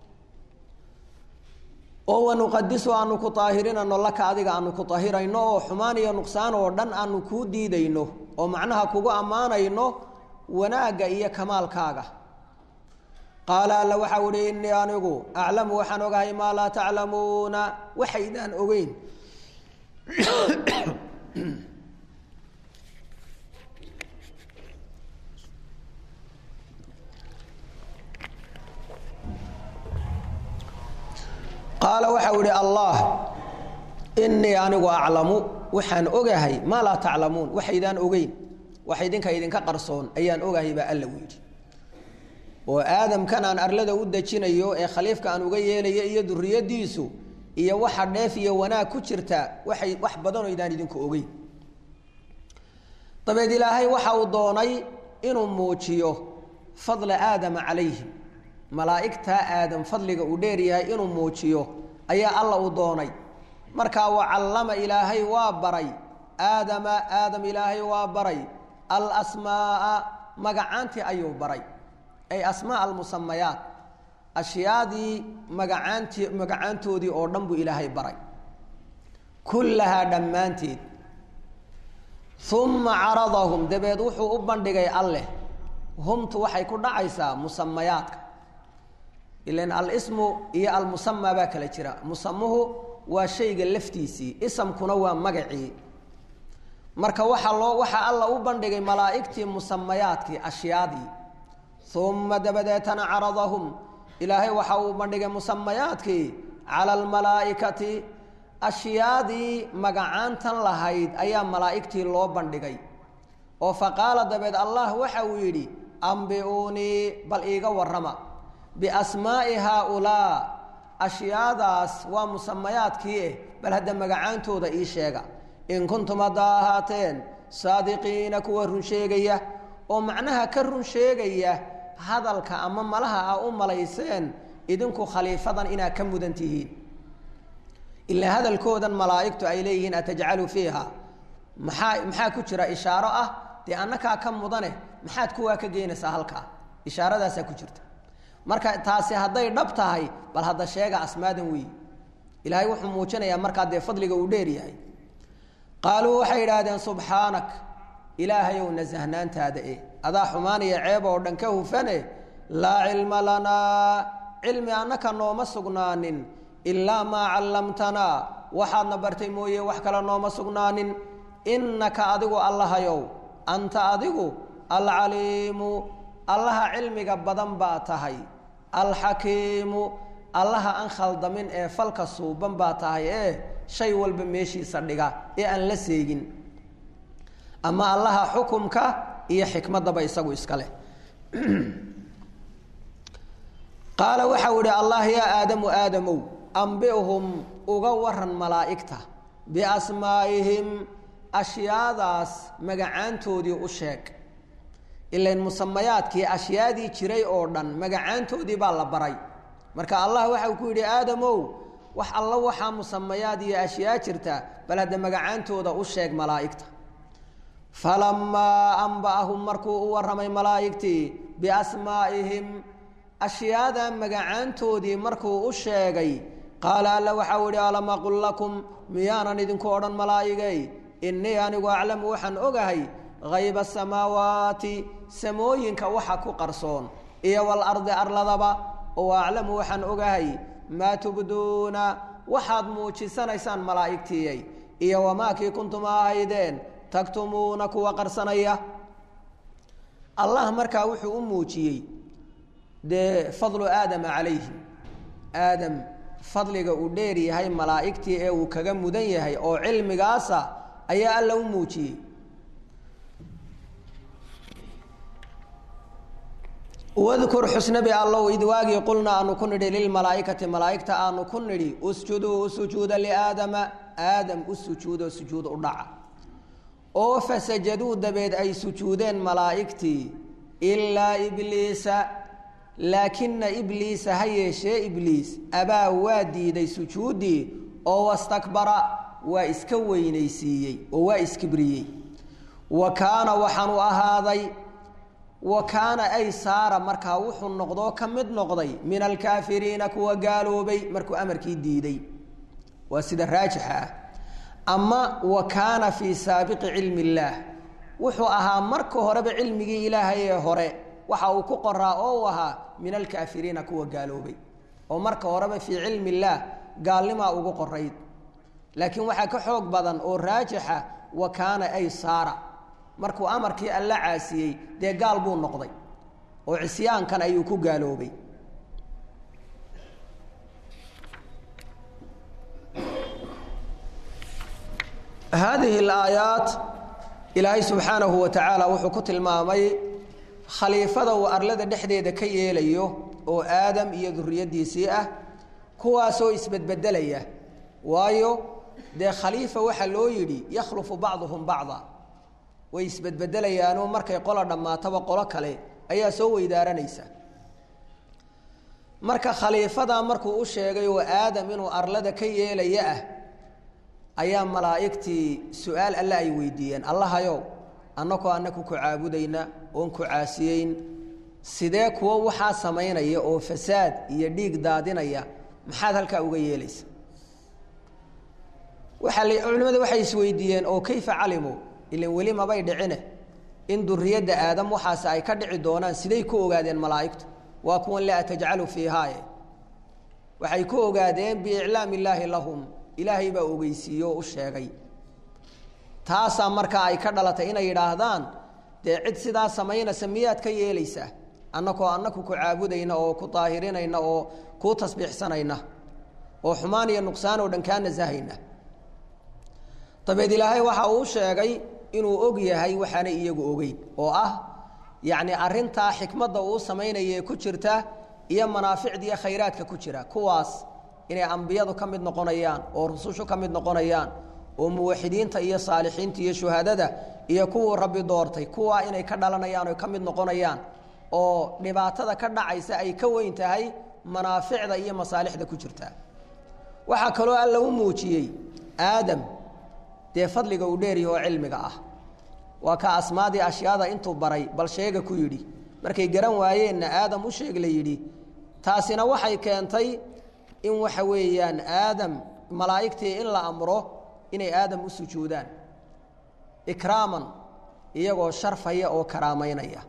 oo wanuqadisu aanu ku aahirinano laka adiga aanu ku ahirayno oo xumaan iyo nuqsaan oo dhan aanu kuu diidayno oo macnaha kugu ammaanayno wanaagga iyo kamaalkaaga qaala alla waxau ihi innii anigu aclamu waxaan ogahay maa laa taclamuuna waxaydaan ogeyn qaala waxau ihi allah innii anigu aclamu waxaan ogahay maa laa taclamuun waxaydaan ogeyn wax idinka idinka qarsoon ayaan ogahay baa alla u yidhi oo aadamkan aan arlada u dejinayo ee khaliifka aan uga yeelayo iyo duriyadiisu iyo waxa dheef iyo wanaag ku jirta waxay wax badanoo idaan idinku ogeyn dabeed ilaahay waxa uu doonay inuu muujiyo fadla aadama calayhim malaa'igtaa aadam fadliga uu dheeryahay inuu muujiyo ayaa alla uu doonay markaa wacallama ilaahay waa baray aadama aadam ilaahay waa baray alasmaaa magacaantii ayuu baray ay asmaa almusamayaat ashyaadii magacaantii magacaantoodii oo dhan buu ilaahay baray kullahaa dhammaanteed uma caradahum dabeed wuxuu u bandhigay alleh humtu waxay ku dhacaysaa musamayaadka ilan alismu iyo almusama baa kala jira musamuhu waa shayga laftiisii isamkuna waa magacii marka waxaa loo waxaa alla u bandhigay malaa'igtii musamayaadkii ashyaadii uma dabadeetana caradahum ilaahay waxa uu bandhigay musamayaadkii cala almalaa'ikati ashyaadii magacaantan lahayd ayaa malaa'igtii loo bandhigay oo faqaala dabeed allah waxa uu yidhi ambiuunii bal iiga warrama biasmaa'i haaulaa ashyaadaas waa musamayaadkii eh bal hadda magacaantooda ii sheega in kuntum haddaa ahaateen saadiqiina kuwa run sheegaya oo macnaha ka run sheegaya hadalka ama malaha a u malayseen idinku khaliifadan inaad ka mudan tihiin ilaa hadalkoodan malaa'igtu ay leeyihiin atajcalu fiiha maxaa maxaa ku jira ishaaro ah dee annakaa ka mudane maxaad kuwaa ka geynaysaa halkaa ishaaradaasaa ku jirta marka taasi hadday dhab tahay bal hadda sheega asmaadan weyi ilaahay wuxuu muujinayaa markaa dee fadliga uu dheer yahay qaaluu waxay idhaahdeen subxaanak ilaahayow nasahnaantaada e adaa xumaanaya ceeb oo dhan ka hufane laa cilma lanaa cilmi annaka nooma sugnaanin ilaa maa callamtanaa waxaadna bartay mooye wax kale nooma sugnaanin innaka adigu allahayow anta adigu alcaliimu allaha cilmiga badan baa tahay alxakiimu allaha aan khaldamin ee falka suuban baa tahay ee shay walba meeshiisa dhiga ee aan la seegin ama allaha xukumka iyo xikmadaba isagu iska leh qaala waxau ihi allah yaa aadamu aadamow ambihum uga waran malaa'igta biasmaa'ihim ashyaadaas magacaantoodii u sheeg ilain musamayaadkii ashyaadii jiray oo dhan magacaantoodii baa la baray marka allah waxau ku yidhi aadamow wax alla waxaa musamayaad iyo ashyaa jirta bal hadda magacaantooda u sheeg malaa'igta falamaa amba'ahum markuu u warramay malaa'igtii biasmaa'ihim ashyaada magacaantoodii markuu u sheegay qaala alla waxau idhi alam aqul lakum miyaanan idinku odhan malaa'igay innii anigu aclamu waxaan ogahay hayba asamaawaati samooyinka waxa ku qarsoon iyo walardi arladaba oo aclamu waxaan ogahay maa tubduuna waxaad muujisanaysaan malaa'igtiiyay iyo wamaakii kuntum ahaydeen taktumuuna kuwa qarsanaya allah markaa wuxuu u muujiyey dee fadlu aadama calayhi aadam fadliga uu dheer yahay malaa'igtii ee uu kaga mudan yahay oo cilmigaasa ayaa alla u muujiyey wadkur xusnabi allow id waagii qulna aanu ku nidhi lilmalaa'ikati malaa'igta aanu ku nidhi usjuduu u sujuuda liaadama aadam u sujuudoo sujuud u dhaca oo fasajaduu dabeed ay sujuudeen malaa'igtii ilaa ibliisa laakina ibliisa ha yeeshee ibliis abaa waa diiday sujuuddii oo wastakbara waa iska weynaysiiyey oo waa iskibriyey wa kaana waxaanu ahaaday wa kaana ay saara markaa wuxuu noqdoo ka mid noqday min alkaafiriina kuwa gaaloobay markuu amarkii diiday waa sida raajixa ah ama wa kaana fii saabiqi cilmi illaah wuxuu ahaa marka horeba cilmigii ilaahay ee hore waxa uu ku qoraa oo uu ahaa min alkaafiriina kuwa gaaloobay oo marka horeba fii cilmi illaah gaalnimaa ugu qorayd laakiin waxaa ka xoog badan oo raajixa wa kaana ay saara markuu amarkii alla caasiyey dee gaal buu noqday oo cisyaankan ayuu ku gaaloobay haadihi alaayaat ilaahay subxaanahu wa tacaala wuxuu ku tilmaamay khaliifada uu arlada dhexdeeda ka yeelayo oo aadam iyo duriyaddiisii ah kuwaasoo isbedbedelaya waayo dee khaliifa waxaa loo yidhi yakhlufu bacduhum bacda way isbedbedelayaanoo markay qola dhammaataba qolo kale ayaa soo weydaaranaysa marka khaliifadaa markuu u sheegay oo aadam inuu arlada ka yeelaya ah ayaa malaa'igtii su-aal alle ay weydiiyeen allahayow annakoo annaku ku caabudayna oon ku caasiyeyn sidee kuwo waxaa samaynaya oo fasaad iyo dhiig daadinaya maxaad halkaa uga yeelaysa waaa culimmadu waxay isweydiiyeen oo kayfa calimuu ilan weli mabay dhicine in duriyadda aadam waxaas ay ka dhici doonaan siday ku ogaadeen malaa'igtu waa kuwan laa tajcalu fiihaaye waxay ku ogaadeen biiclaam illaahi lahum ilaahay baa ogeysiiye oo u sheegay taasaa markaa ay ka dhalatay inay yidhaahdaan dee cid sidaa samaynaysa miyaad ka yeelaysaa annakoo annaku ku caabudayna oo ku daahirinayna oo kuu tasbiixsanayna oo xumaan iyo nuqsaan oo dhan kaa nasahayna dabeed ilaahay waxa uu sheegay inuu og yahay waxaanay iyagu ogeyn oo ah yacni arrintaa xikmadda uu samaynaya ku jirta iyo manaaficda iyo khayraadka ku jira kuwaas inay ambiyadu ka mid noqonayaan oo rusushu ka mid noqonayaan oo muwaxidiinta iyo saalixiinta iyo shuhadada iyo kuwuu rabbi doortay kuwaa inay ka dhalanayaan oo ka mid noqonayaan oo dhibaatada ka dhacaysa ay ka weyn tahay manaaficda iyo masaalixda ku jirta waxaa kaloo alla u muujiyey aadam dee fadliga uu dheeryaho oo cilmiga ah waa ka asmaadii ashyaada intuu baray bal sheega ku yidhi markay garan waayeenna aadam u sheeg la yidhi taasina waxay keentay in waxa weeyaan aadam malaa'igtii in la amro inay aadam u sujuudaan ikraaman iyagoo sharfaya oo karaamaynaya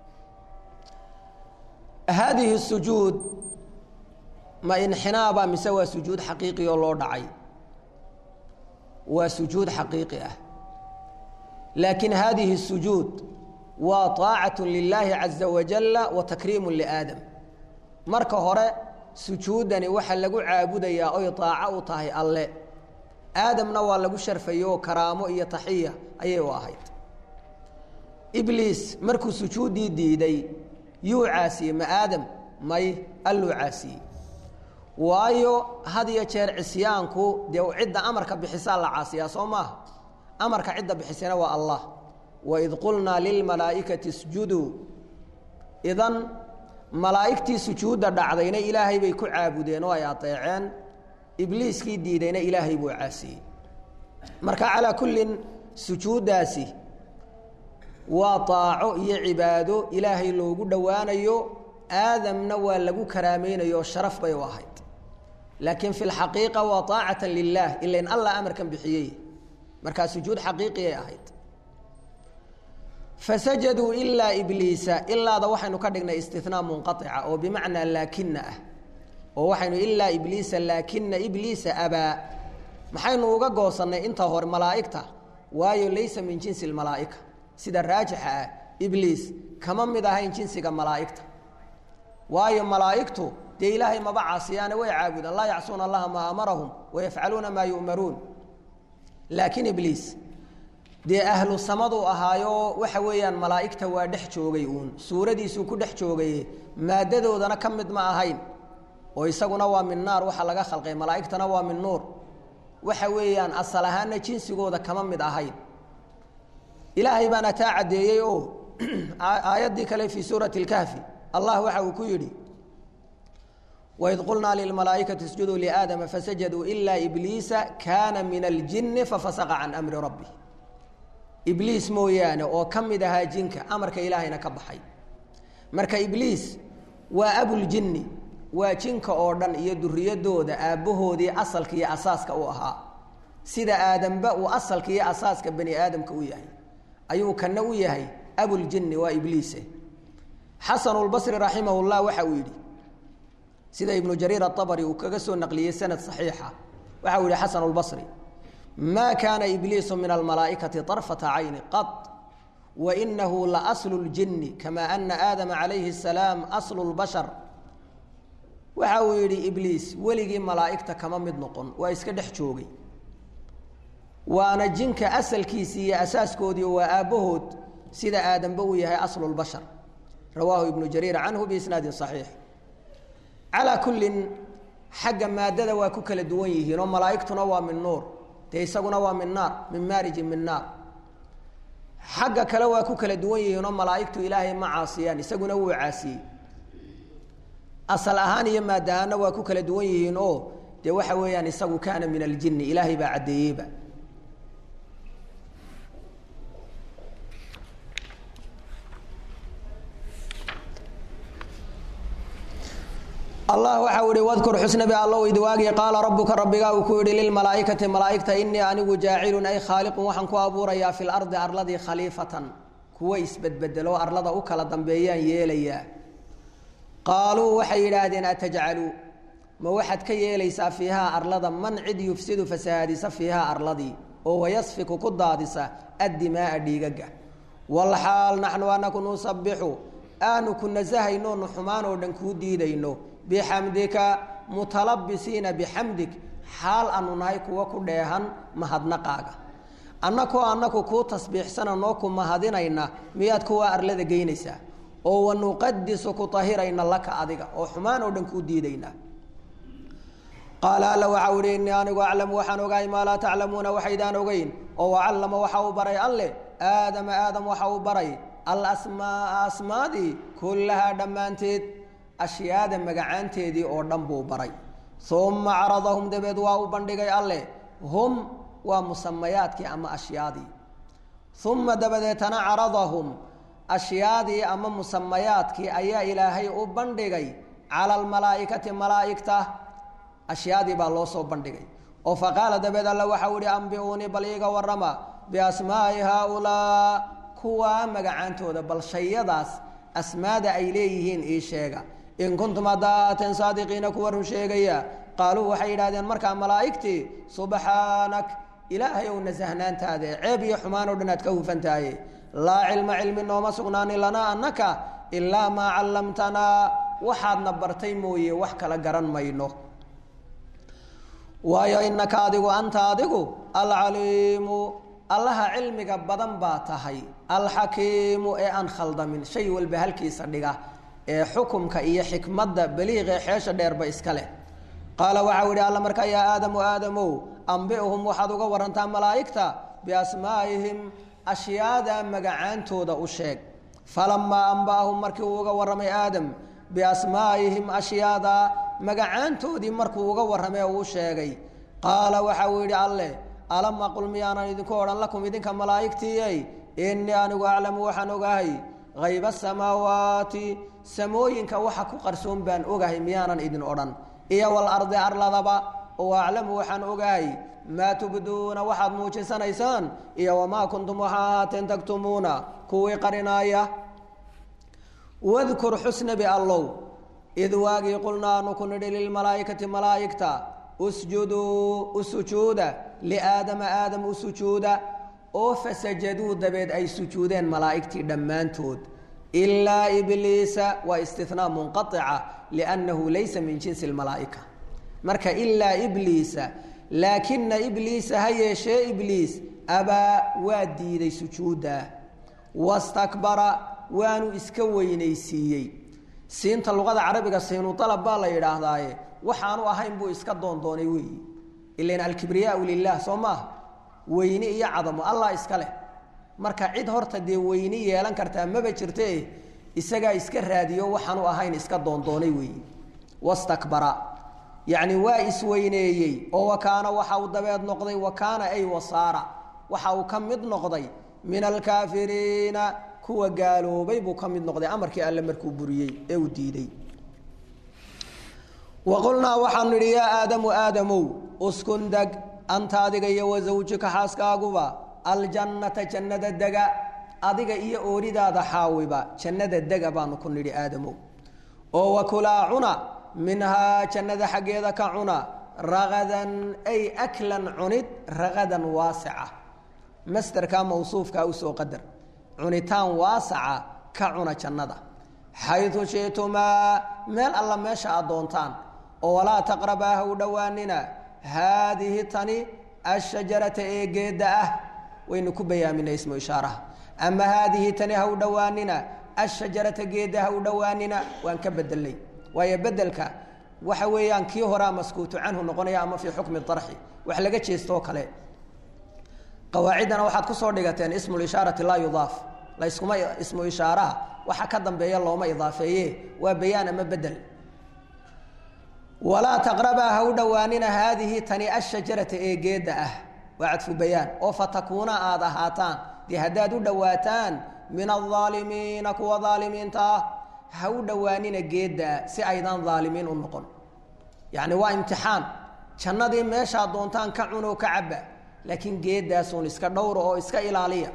haadihi sujuud ma inxinaaba mise waa sujuud xaqiiqi oo loo dhacay waa sujuud xaqiiqi ah laakiin haadihi sujuud waa طaacaة lilaahi caزa wajala wa takriimu liaadam marka hore sujuudani waxaa lagu caabudayaa oy طaaco u tahay alle aadamna waa lagu sharfayo oo karaamo iyo taxiya ayay u ahayd ibliis markuu sujuuddii diiday yuu caasiyey ma aadam may alluu caasiyey waayo had iyo jeer cisyaanku dee cidda amarka bixisaa la caasiyaa soo maaha amarka cidda bixisana waa allah waid qulnaa lilmalaa'ikati isjuduu idan malaa'igtii sujuudda dhacdayna ilaahay bay ku caabudeen oo ay adeeceen ibliiskii diidayna ilaahay buu caasiyey marka calaa kullin sujuuddaasi waa طaaco iyo cibaado ilaahay loogu dhowaanayo aadamna waa lagu karaamaynayo oo sharaf bay u ahayd laakiin fi lxaqiiqa waa طaacata lilah ilain allah amarkan bixiyey markaa sujuud xaqiiqiyay ahayd fasajaduu ilaa ibliisa ilaada waxaynu ka dhignay istinaa munqaica oo bimacnaa laakina ah oo waxaynu ilaa ibliisa laakina ibliisa abaa maxaynu uga goosannay inta hore malaa'igta waayo laysa min jinsi اlmalaa'ika sida raajixa ah ibliis kama mid ahayn jinsiga malaa'igta waayo malaa'igtu dee ilaahay maba caasiyaane way caabudaan laa yacsuuna allaha maa amarahum wayafcaluuna maa yu'maruun laakiin ibliis dee ahlu samaduu ahaayo waxa weeyaan malaa'igta waa dhex joogay uun suuradiisuu ku dhex joogaye maaddadoodana ka mid ma ahayn oo isaguna waa min naar waxa laga khalqay malaa'igtana waa min nuur waxa weeyaan asal ahaanna jinsigooda kama mid ahayn ilaahay baana taa caddeeyey oo aayaddii kale fii suurati اlkahfi allah waxa uu ku yidhi waid qulnaa lilmalaa'ikati isjuduu liaadama fasajaduu ilaa ibliisa kaana min aljini fafasaqa can amri rabbi ibliis mooyaane oo ka mid ahaa jinka amarka ilaahayna ka baxay marka ibliis waa abuljinni waa jinka oo dhan iyo duriyadooda aabbahoodii asalka iyo asaaska u ahaa sida aadamba uu asalka iyo asaaska bani aadamka u yahay ayuu kana u yahay abuljinni waa ibliise xasanulbasri raximah llah waxa uu yidhi sida ibnu jariir aabari uu kaga soo naqliyey sanad saxiixa waxa uu yihi xasan lbasri ma kaana ibliisu min almalaa'ikati طarfata cayni qad wainahu laaslu اljini kama ana aadama calayhi الsalaam aslu اlbashar waxa uu yidhi ibliis weligii malaa'igta kama mid noqon waa iska dhex joogay waana jinka asalkiisii iyo asaaskoodii waa aabbahood sida aadamba uu yahay aslu lbashar rawaahu ibnu jariir canhu biisnaadin صaxiix calaa kullin xagga maadada waa ku kala duwan yihiin oo malaa'igtuna waa min nuur dee isaguna waa min naar min maarijin min naar xagga kale waa ku kala duwan yihiin oo malaa'igtu ilaahay ma caasiyaan isaguna wuu caasiyey asal ahaan iyo maad ahaanna waa ku kala duwan yihiin oo dee waxa weeyaan isagu kaana min aljini ilaahay baa caddeeyeyba allah waxa ihi wadkur xusnabi allow idwaagi qaala rabuka rabbigaa uu ku yihi lilmalaaikati malaaigta inii anigu jaacilun ay khaaliqun waxaan ku abuurayaa fi lardi arladii khaliifatan kuwa isbedbedelo arlada u kala dambeeyaan yeelayaa qaaluu waxay yidhaahdeen atajcalu ma waxaad ka yeelaysaa fiihaa arlada man cid yufsidu fasahaadisa fiihaa arladii oo wayasfiku ku daadisa addimaaa dhiigaga walxaal naxnu anaku nusabixu aanu ku nasahayno nu xumaan oo dhan kuu diidayno bixamdika mutalabisiina bixamdig xaal aanu nahay kuwa ku dheehan mahadnaqaaga annakoo annaku kuu tasbiixsana noo ku mahadinayna miyaad kuwa arlada geynaysaa oo wanuqadisu ku tahirayna laka adiga oo xumaan oo dhan kuu diidaynaa qaala alla waxau ihi innii anigu aclamu waxaan ogahay maa laa taclamuuna waxaydaan ogeyn oo wacallama waxa uu baray alle aadama aadam waxa uu baray alasmaaa asmaadii kullahaa dhammaanteed ashyaada magacaanteedii oo dhan buu baray uma caradahum dabeed waa u bandhigay alleh hum waa musamayaadkii ama ashyaadii uma dabadeetana caradahum ashyaadii ama musamayaadkii ayaa ilaahay u bandhigay cala almalaa'ikati malaa'igta ashyaadii baa loo soo bandhigay oo faqaala dabeed alla waxau ihi ambiuunii bal iiga warrama biasmaa'i haaulaa kuwaa magacaantooda bal shayadaas asmaada ay leeyihiin ii sheega in kuntum haddaateen saadiqiina kuwa run sheegaya qaaluu waxay yidhahdeen markaa malaa'igtii subxaanak ilaahay ow nasahnaantaade ceeb iyo xumaan o dhan aad ka hufantahaye laa cilma cilmi nooma sugnaanin lanaa annaka ilaa maa callamtanaa waxaadna bartay mooye wax kala garan mayno waayo inaka adigu anta adigu alcaliimu allaha cilmiga badan baa tahay alxakiimu ee aan khaldamin shay walba halkiisa dhiga ee xukumka iyo xikmadda baliiqee xeesha dheerba iska leh qaala waxau yihi alla markaa yaa aadamu aadamow ambi'hum waxaad uga warantaa malaa'igta biasmaa'ihim ashyaada magacaantooda u sheeg falamaa amba'ahum markii uu uga warramay aadam biasmaa'ihim ashyaada magacaantoodii markuu uga warramay uu sheegay qaala waxa uu yidhi alleh alam aqul miyaanan idinku odhan lakum idinka malaa'igtiiyey innii anigu aclamu waxaan ogahay hayba asamaawaati samooyinka waxa ku qarsoon baan ogahay miyaanan idin odhan iyo walardi arladaba oo aclamu waxaan ogahay maa tubduuna waxaad muujisanaysaan iyo wamaa kuntum waxaa ahaateen taktumuuna kuwii qarinaaya wadkur xusnabi allow id waagii qulnaa anu ku nidhi lilmalaa'ikati malaa'igta usjuduu u sujuuda liaadama aadam u sujuuda oo fasajaduu dabeed ay sujuudeen malaa'igtii dhammaantood ilaa ibliisa waa istinaa munqaica liannahu laysa min jinsi lmalaa'ika marka ilaa ibliisa laakina ibliisa ha yeeshee ibliis abaa waa diiday sujuudda wastakbara waanu iska weynaysiiyey siinta luqada carabiga siinu alab baa la yidhaahdaaye waxaanu ahayn buu iska doondoonay weeyi ilan alkibriyaau lilah soo maaha weyni iyo cadamo allah iska leh marka cid horta dee weyni yeelan kartaa maba jirte isagaa iska raadiyo waxaanu ahayn iska doondoonay weeyi wastakbara yacni waa isweyneeyey oo wakaana waxa uu dabeed noqday wakaana ay wasaara waxa uu ka mid noqday min alkaafiriina kuwa gaaloobay buu ka mid noqday amarkii alle markuu buriyey ee uu diiday waqulnaa waxaanu nidhi yaa aadamu aadamow uskun deg anta adiga iyo wasawjika xaaskaaguba aljannata jannada dega adiga iyo ooridaada xaawiba jannada dega baanu ku nidhi aadamow oo wakulaa cuna minhaa jannada xaggeeda ka cuna ragadan ay aklan cunid ragadan waasica masderka mawsuufkaa usoo qadar cunitaan waasaca ka cuna jannada xayu shitumaa meel alla meesha aad doontaan oo walaa taqrabaa ha u dhowaanina haadihi tani ashajarata ee geedda ah waynu ku bayaaminay ismu ishaaraha ama haadihi tani ha u dhowaanina ashajarata geedda ha u dhowaanina waan ka bedelnay waayo bedelka waxa weeyaan kii horaa maskuutu canhu noqonaya ama fii xukmi arxi wax laga jeestoo kale qawaaciddana waxaad kusoo dhigateen ismu lishaarati laa yudaaf layskuma ismu ishaaraha waxa ka dambeeya looma idaafeeye waa bayaan ama bedel walaa taqrabaa ha u dhowaanina haadihi tani ashajarata ee geedda ah waa cadfu bayaan oo fatakuuna aada ahaataan dee haddaad u dhowaataan min alaalimiina kuwa aalimiinta ah ha u dhowaanina geeddaa si aydaan aalimiin u noqon yacni waa imtixaan jannadii meeshaad doontaan ka cunoo ka cabba laakiin geeddaasuun iska dhowra oo iska ilaaliya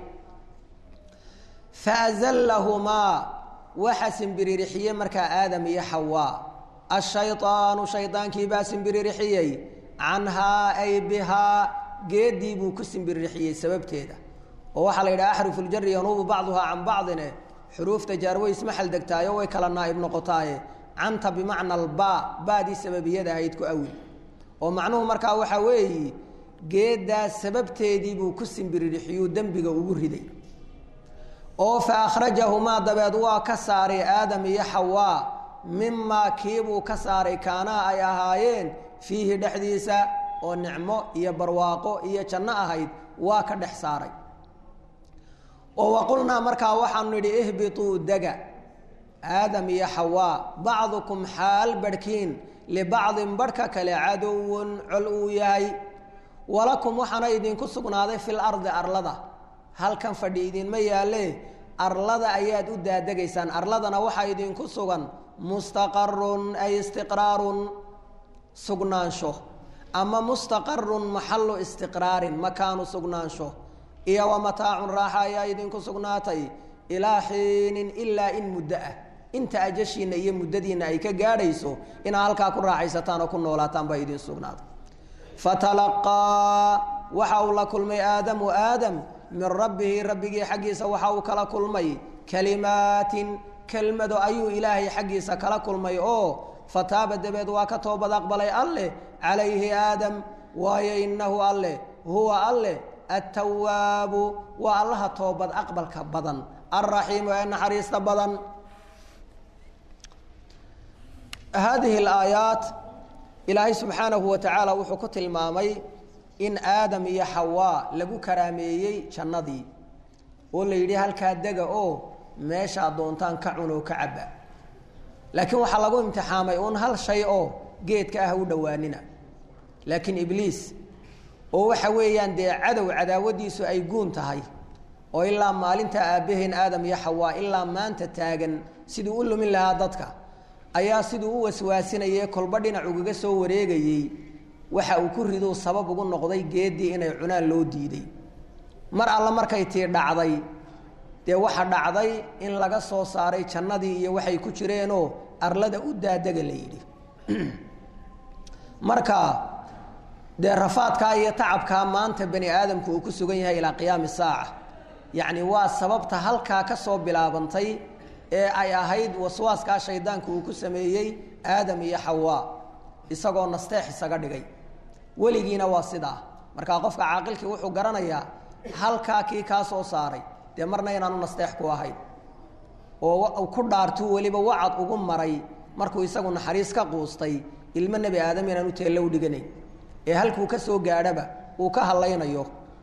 faazallahumaa waxa simbiririxiyey markaa aadam iyo xawaa ashayطaanu shaydaankii baa simbiririxiyey canhaa ay bihaa geeddii buu ku simbiririxiyey sababteeda oo waxaa la yidhaha axrufu ljari yanuubu bacduhaa can bacdine xuruufta jaar way isma xaldegtaayo way kala naa'ib noqotaaye canta bimacna albaa baadii sababiyada ahayd ku awil oo macnuhu markaa waxaa weeyi geeddaas sababteedii buu ku simbiririxiyuu dembiga ugu riday oo fa akhrajahumaa dabeed waa ka saaray aadam iyo xawaa mimaa kiibuu ka saaray kaanaa ay ahaayeen fiihi dhexdiisa oo nicmo iyo barwaaqo iyo janno ahayd waa ka dhex saaray oo waqulnaa markaa waxaanu nidhi ihbituu dega aadam iyo xawaa bacdukum xaal barhkiin libacdin barhka kale cadowun col uu yahay walakum waxaana idinku sugnaaday fil ardi arlada halkan fadhi idinma yaalle arlada ayaad u daadegaysaan arladana waxaa idinku sugan mustaqarun ay istiqraarun sugnaansho ama mustaqarun maxallu istiqraarin makaanu sugnaansho iyo wa mataacun raaxa ayaa idinku sugnaatay ilaa xiinin ilaa in muddo ah inta ajashiinna iyo muddadiinna ay ka gaadhayso inaad halkaa ku raaxaysataan oo ku noolaataan baa idin sugnaatay fatalaqaa waxa uu la kulmay aadamu aadam min rabbihi rabbigii xaggiisa waxa uu kala kulmay kalimaatin kelmado ayuu ilaahay xaggiisa kala kulmay oo fataaba dabeed waa ka toobad aqbalay alleh calayhi aadam waayo innahu alleh huwa alleh attawaabu waa allaha toobad aqbalka badan alraxiimu ee naxariista badan haadihi alaayaat ilaahay subxaanahu wa tacaala wuxuu ku tilmaamay in aadam iyo xawaa lagu karaameeyey jannadii oo la yidhi halkaa dega oo meeshaad doontaan ka cunoo ka cabba laakiin waxaa lagu imtixaamay uun hal shay oo geedka ah u dhowaanina laakiin ibliis oo waxa weeyaan dee cadow cadaawadiisu ay guun tahay oo ilaa maalinta aabbaheen aadam iyo xawaa ilaa maanta taagan siduu u lumin lahaa dadka ayaa siduu u waswaasinayay kolba dhinac ugaga soo wareegayey waxa uu ku riduu sabab ugu noqday geeddii inay cunaan loo diiday mar alle markay tii dhacday dee waxa dhacday in laga soo saaray jannadii iyo waxay ku jireenoo arlada u daadega la yidhi marka dee rafaadkaa iyo tacabkaa maanta bani aadamku uu ku sugan yahay ilaa qiyaami saaca yacni waa sababta halkaa ka soo bilaabantay ee ay ahayd waswaaskaa shaydaanku uu ku sameeyey aadam iyo xawaa isagoo nasteex isaga dhigay weligiina waa sidaa markaa qofka caaqilkii wuxuu garanayaa halkaa kii kaa soo saaray dee marna inaanu nasteex ku ahayn oo ku dhaartuu weliba wacad ugu maray markuu isagu naxariis ka quustay ilmo nebi aadam inaanu teello u dhiganayn ee halkuu ka soo gaadhaba uu ka hadlaynayo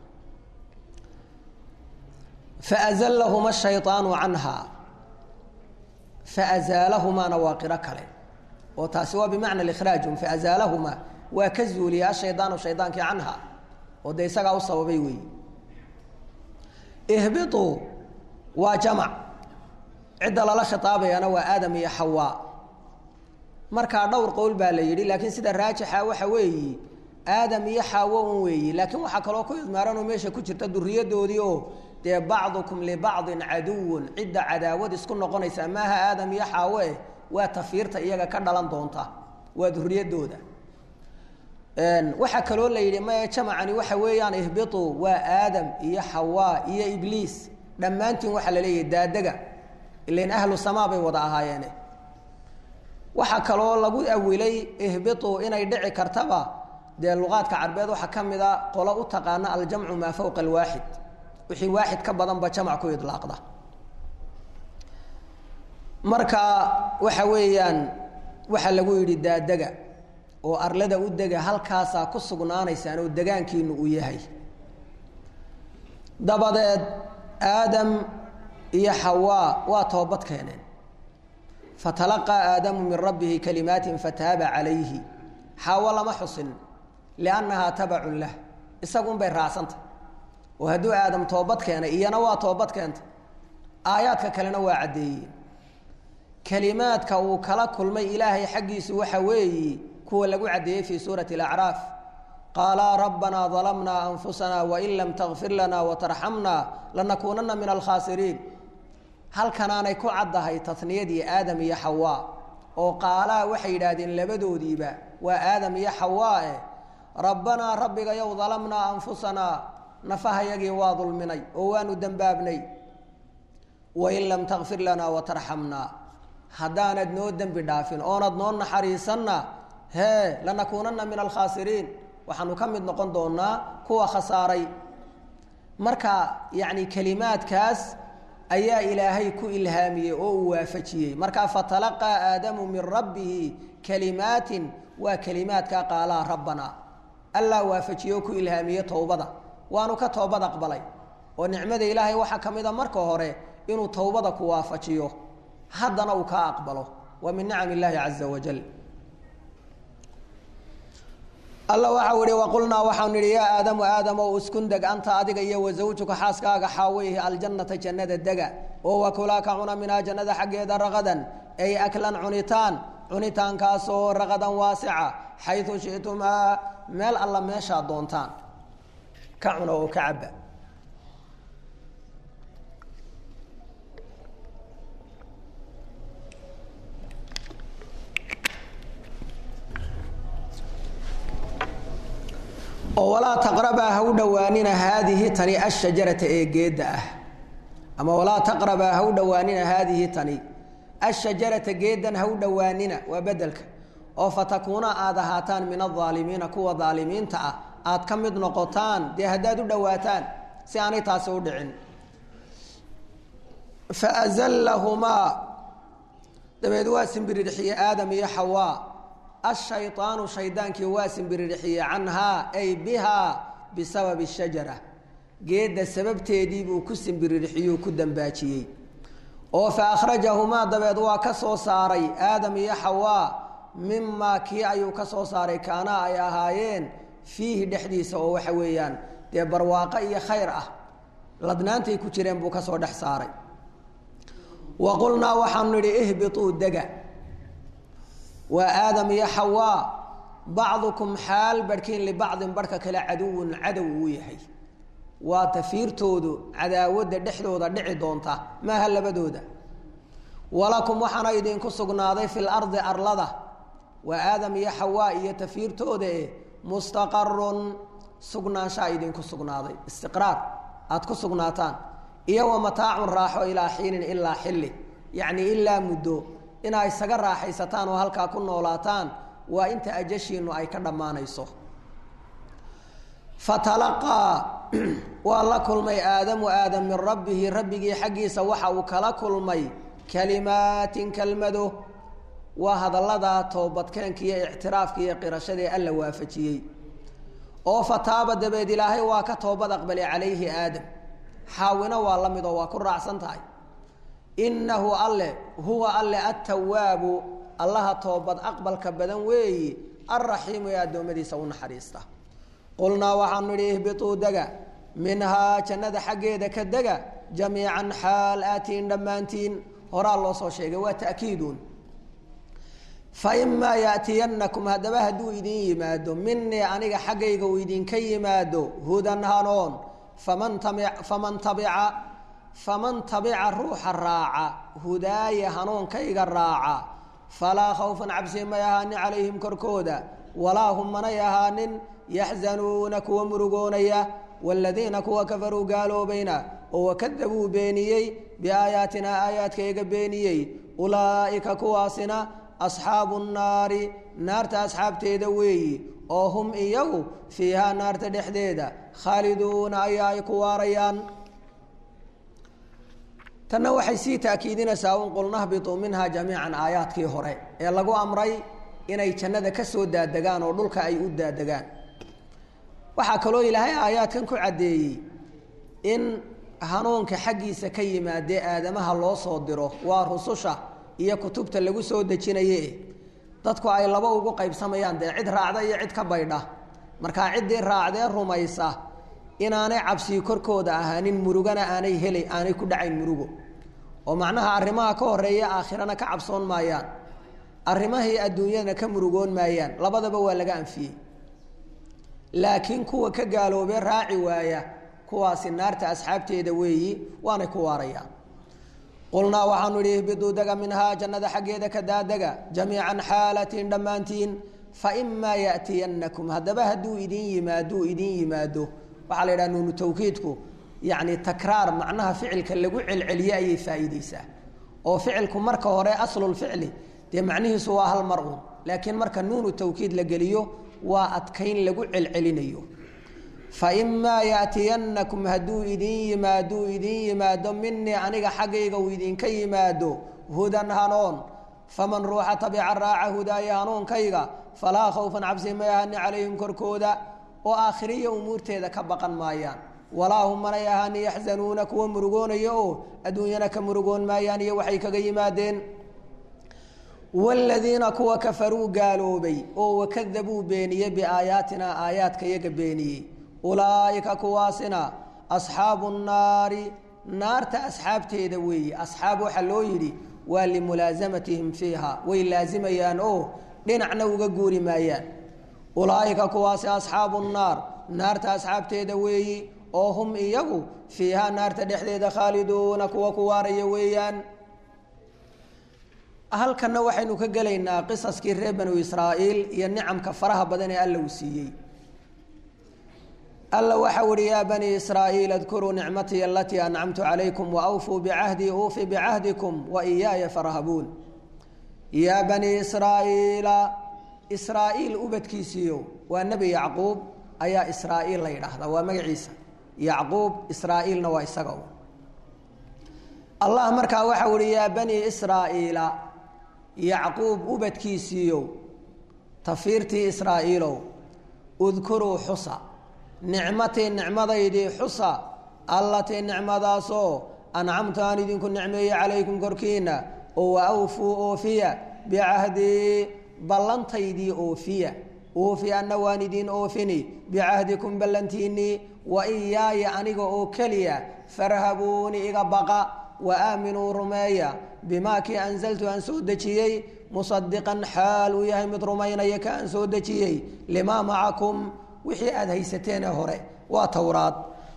faazallahuma shayطaanu canha faazaalahumaana waa qiro kale oo taasi waa bimacna ikhraajum faazaalahuma waa ka zuuliya ashaydaanu shaydaankii canha oo dee isagaa u sababay weeyi ihbiطuu waa jamac cidda lala khitaabayana waa aadam iyo xawaa markaa dhowr qowl baa la yidhi laakiin sida raajixa waxa weeyi aadam iyo xaawo un weeyi laakiin waxaa kaloo ku idmaaranoo meesha ku jirta duriyadoodii oo dee bacdukum libacdin caduwun cidda cadaawad isku noqonaysa maaha aadam iyo xaawe waa tafiirta iyaga ka dhalan doonta waa duriyadooda waxaa kaloo la yidhi maya jamacani waxa weeyaan ihbituu waa aadam iyo xawaa iyo ibliis dhammaantiin waxaa la leeyahay daadega ilain ahlu samaa bay wada ahaayeene waxaa kaloo lagu awilay ihbituu inay dhici kartaba dee luqaadka carbeed waxaa ka mid a qolo u taqaana aljamcu maa fowqa alwaaxid wixii waaxid ka badanba jamac ku idlaaqda marka waxa weeyaan waxaa lagu yidhi daadega oo arlada u dega halkaasaa ku sugnaanaysaan oo degaankiinu uu yahay dabadeed aadam iyo xawaa waa toobad keeneen fatalaqaa aadamu min rabbihi kalimaatin fataaba calayhi xaawo lama xusin liannahaa tabacun lah isagunbay raacsantah oo hadduu aadam toobad keenay iyana waa toobad keenta aayaadka kalena waa caddeeyeen kelimaadka uu kala kulmay ilaahay xaggiisu waxa weeyi kuwa lagu caddeeyey fii suurati alacraaf qaalaa rabbanaa dalamnaa anfusana wain lam takfir lana watarxamna lanakuunana min alkhaasiriin halkanaanay ku caddahay taniyadii aadam iyo xawaa oo qaalaa waxay yidhaahdeen labadoodiiba waa aadam iyo xawaa eh rabbanaa rabbigayow dalamnaa anfusanaa nafahayagii waa dulminay oo waanu dembaabnay wain lam takfir lanaa watarxamnaa haddaanad noo dembi dhaafin oonad noo naxariisanna hee lanakuunana min alkhaasiriin waxaanu ka mid noqon doonaa kuwa khasaaray marka yacni kelimaadkaas ayaa ilaahay ku ilhaamiyey oo uu waafajiyey markaa fatalaqaa aadamu min rabbihi kalimaatin waa kelimaadkaa qaalaa rabbanaa allaa waafajiye oo ku ilhaamiye towbada waanu ka toobad aqbalay oo nicmada ilaahay waxaa ka mid a marka hore inuu towbada ku waafajiyo haddana uu kaa aqbalo waa min nicam illaahi caza wajal alla waxau ihi waqulnaa waxaanu idhi yaa aadamu aadamow iskun deg anta adiga iyo wasawjuka xaaskaaga xaaweyhi aljannata jannada dega oo wakulaa ka cuna minhaa jannada xaggeeda raqadan ay aklan cunitaan cunitaankaasoo raqadan waasica xayu shitumaa meel alla meeshaad doontaan ka cuna oo ka caba oo walaa taqrabaa ha u dhowaanina haadihi tani ashajarata ee geedda ah ama walaa taqrabaa ha u dhowaanina haadihi tani ashajarata geeddan ha u dhowaanina waa bedelka oo fatakuuna aad ahaataan min aaalimiina kuwa aalimiinta ah aad ka mid noqotaan dee haddaad u dhowaataan si aanay taasi u dhicin faazallahumaa dabeed waa simbiridxiye aadam iyo xawaa ashayطaanu shaydaankii waa simbiridxiye canhaa ay bihaa bisababi shajara geedda sababteedii buu ku simbiridxiyuu ku dambaajiyey oo fa akhrajahumaa dabeed waa ka soo saaray aadam iyo xawaa mimaa kii ayuu ka soo saaray kaanaa ay ahaayeen fiihi dhexdiisa oo waxa weeyaan dee barwaaqo iyo khayr ah ladnaantay ku jireen buu ka soo dhex saaray wa qulnaa waxaanu nidhi ihbituu dega waa aadam iyo xawaa bacdukum xaal barhkiin libacdin barhka kale caduwun cadow uu yahay waa tafiirtoodu cadaawadda dhexdooda dhici doonta maaha labadooda walakum waxaana idinku sugnaaday fi lardi arlada waa aadam iyo xawaa iyo tafiirtooda e mustaqarun sugnaanshaa idinku sugnaaday istiqraar aada ku sugnaataan iyo wa mataacun raaxo ilaa xiinin ilaa xilli yacni ilaa muddo inaa isaga raaxaysataan oo halkaa ku noolaataan waa inta ajashiinu ay ka dhammaanayso fatalaqaa waa la kulmay aadamu aadam min rabbihi rabbigii xaggiisa waxa uu kala kulmay kalimaatin kelmado waa hadallada toobadkeenka iyo ictiraafka iyo qirashadaee alla waafajiyey oo fataaba dabeed ilaahay waa ka toobad aqbalay calayhi aadam xaawina waa la mid oo waa ku raacsan tahay innahu alle huwa alle attawaabu allaha toobad aqbalka badan weeyi alraxiimu ee addoommadiisa u naxariista qulnaa waxaanu nidhi ihbituu dega minhaa jannada xaggeeda ka dega jamiican xaal aatiin dhammaantiin horaa loo soo sheegay waa ta'kiidun fa imaa yaatiyannakum haddaba hadduu idin yimaado minii aniga xaggayga uu idinka yimaado hudan hanoon faman tami faman tabica faman tabica ruuxa raaca hudaaya hanuunkayga raaca falaa khawfan cabsi may ahaanin calayhim korkooda walaa hum manay ahaanin yaxzanuuna kuwa murugoonaya waaladiina kuwa kafaruu gaaloobayna oo wakadabuu beeniyey biaayaatinaa aayaadkayga beeniyey ulaa'ika kuwaasina asxaabu nnaari naarta asxaabteeda weeyi oo hum iyagu fiihaa naarta dhexdeeda khaaliduuna ayaa ay ku waarayaan tanna waxay sii taakiidinaysaa un qul nahbituu minhaa jamiican aayaadkii hore ee lagu amray inay jannada ka soo daadegaan oo dhulka ay u daadegaan waxaa kaloo ilaahay aayaadkan ku caddeeyey in hanuunka xaggiisa ka yimaadee aadamaha loo soo diro waa rususha iyo kutubta lagu soo dejinaye dadku ay laba ugu qaybsamayaan dee cid raacda iyo cid ka baydha markaa ciddii raacdee rumaysa inaanay cabsii korkooda ahaanin murugana aanay hela aanay ku dhacayn murugo oo macnaha arrimaha ka horeeya aakhirana ka cabsoon maayaan arrimahii adduunyadana ka murugoon maayaan labadaba waa laga anfiyey laakiin kuwa ka gaaloobee raaci waaya kuwaasi naarta asxaabteeda weeyi waanay ku waarayaan qulnaa waxaanu idhi ihbiduu dega minhaa jannada xaggeeda ka daadega jamiican xaalatiin dhammaantiin faimaa ya'tiyannakum haddaba hadduu idin yimaaduu idin yimaado waxaa la yidhaha nuunu tawkiidku yacni takraar macnaha ficilka lagu celceliye ayay faa'iideysaa oo ficilku marka hore aslulficli dee macnihiisu waa hal mar uun laakiin marka nuunu tawkiid la geliyo waa adkayn lagu celcelinayo faimaa yaatiyannakum hadduu idin yimaaduu idin yimaado minii aniga xaggayga uu idinka yimaado hudan hanuun faman ruuxa tabica raaca hudaaya hanuunkayga falaa khawfan cabsi may ahani calayhim korkooda oo aakhiriya umuurteeda ka baqan maayaan walaa hum manay ahani yaxzanuuna kuwa murugoonaya oo adduunyana ka murugoon maayaan iyo waxay kaga yimaadeen wladiina kuwa kafaruu gaaloobay oo wakadabuu beeniyey biaayaatina aayaadka yaga beeniyey ulaaika kuwaasina asxaabu nnaari naarta asxaabteeda weeye asxaab waxaa loo yidhi waa limulaasamatihim fiiha way laazimayaan oo dhinacna uga guuri maayaan ulaaika kuwaasi asxaabu nnaar naarta asxaabteeda weeyi oo hum iyagu fiihaa naarta dhexdeeda khaaliduuna kuwa ku waaraya weeyaan halkanna waxaynu ka gelaynaa qisaskii reer banu israa'iil iyo nicamka faraha badan ee alla uu siiyey alla waxau ihi yaa bani israa'iil adkuruu nicmatii alatii ancamtu calaykum waawfuu bicahdii uufi bicahdikum wa iyaaya farhabuun yaa bani israa'iila israa'iil ubadkiisiiyo waa nebi yacquub ayaa israa'iil la yidhaahdaa waa magaciisa yacquub israa'iilna waa isaga allah markaa waxau ihi yaa bani israa'iila yacquub ubadkiisiiyow tafiirtii israa'iilow udkuruu xusa nicmatii nicmadaydii xusa allatii nicmadaasoo ancamtu aan idinku nicmeeyey calaykum korkiina oo wa awfuu oofiya bicahdii ballantaydii oofiya oofi anna waan idiin oofini bicahdikum ballantiinnii wa iyaaya aniga oo keliya farhabuuni iga baqa wa aaminuu rumeeya bimaa kii anzaltu aan soo dejiyey musadiqan xaal uu yahay mid rumaynaya ka aan soo dejiyey limaa macakum wixii aada haysateenee hore waa towraad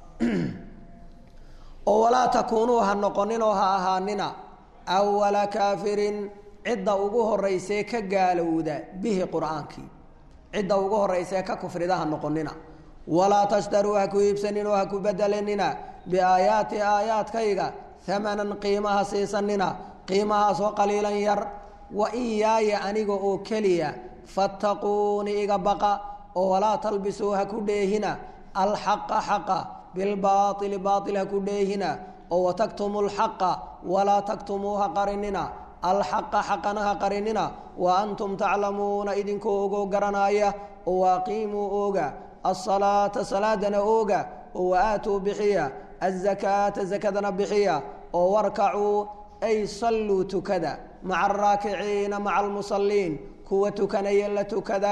oo walaa takuunuu ha noqoninoo ha ahaanina awala kaafirin cidda ugu horeysee ka gaalowda bihi qur-aankii cidda ugu horeysee ka kufrida ha noqonina walaa tashtaruu ha ku iibsanin oo ha ku bedelanina biaayaati aayaadkayga amanan qiimaha siisanina qiimahaasoo qaliilan yar wa iyaaya aniga oo keliya fattaquuni iga baqa oo walaa talbisuu ha ku dheehina alxaqa xaqa bilbaaili baail ha ku dheehina oo wataktumu lxaqa walaa taktumuu ha qarinina alxaqa xaqana ha qarinina wa antum taclamuuna idinkoo ogoo garanaya oo waaqiimuu ooga asalaata salaadana ooga oo waaatuu bixiya azakaata zakadana bixiya oo warkacuu ay salluu tukada maca araakiciina maca almusaliin kuwa tukanaya la tukada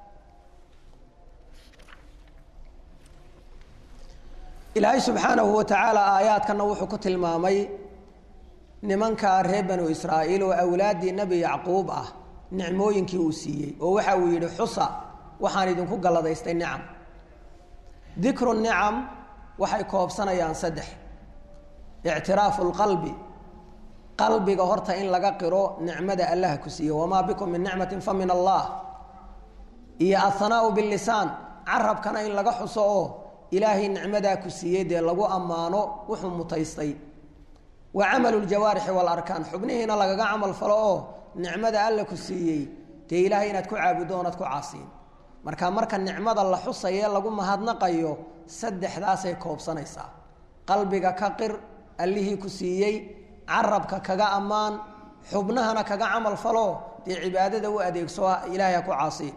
ilaahay subxaanahu wa tacaala aayaadkana wuxuu ku tilmaamay nimankaa reer banu israa'iil oo awlaaddii nebi yacquub ah nicmooyinkii uu siiyey oo waxa uu yidhi xusa waxaan idinku galladaystay nicam dikru nicam waxay koobsanayaan saddex ictiraafu lqalbi qalbiga horta in laga qiro nicmada allah ku siiye wamaa bikum min nicmatin fa min allah iyo athanaau bilisaan carabkana in laga xuso oo ilaahay nicmadaa ku siiyey dee lagu ammaano wuxuu mutaystay wa camalu ljawaarixi waalarkaan xubnihiina lagaga camal falo oo nicmada alla ku siiyey dee ilaahay inaad ku caabuddo oonad ku caasiin marka marka nicmada la xusaye lagu mahadnaqayo saddexdaasay koobsanaysaa qalbiga ka qir allihii ku siiyey carabka kaga ammaan xubnahana kaga camal falo dee cibaadada u adeegso ilaahay ha ku caasiin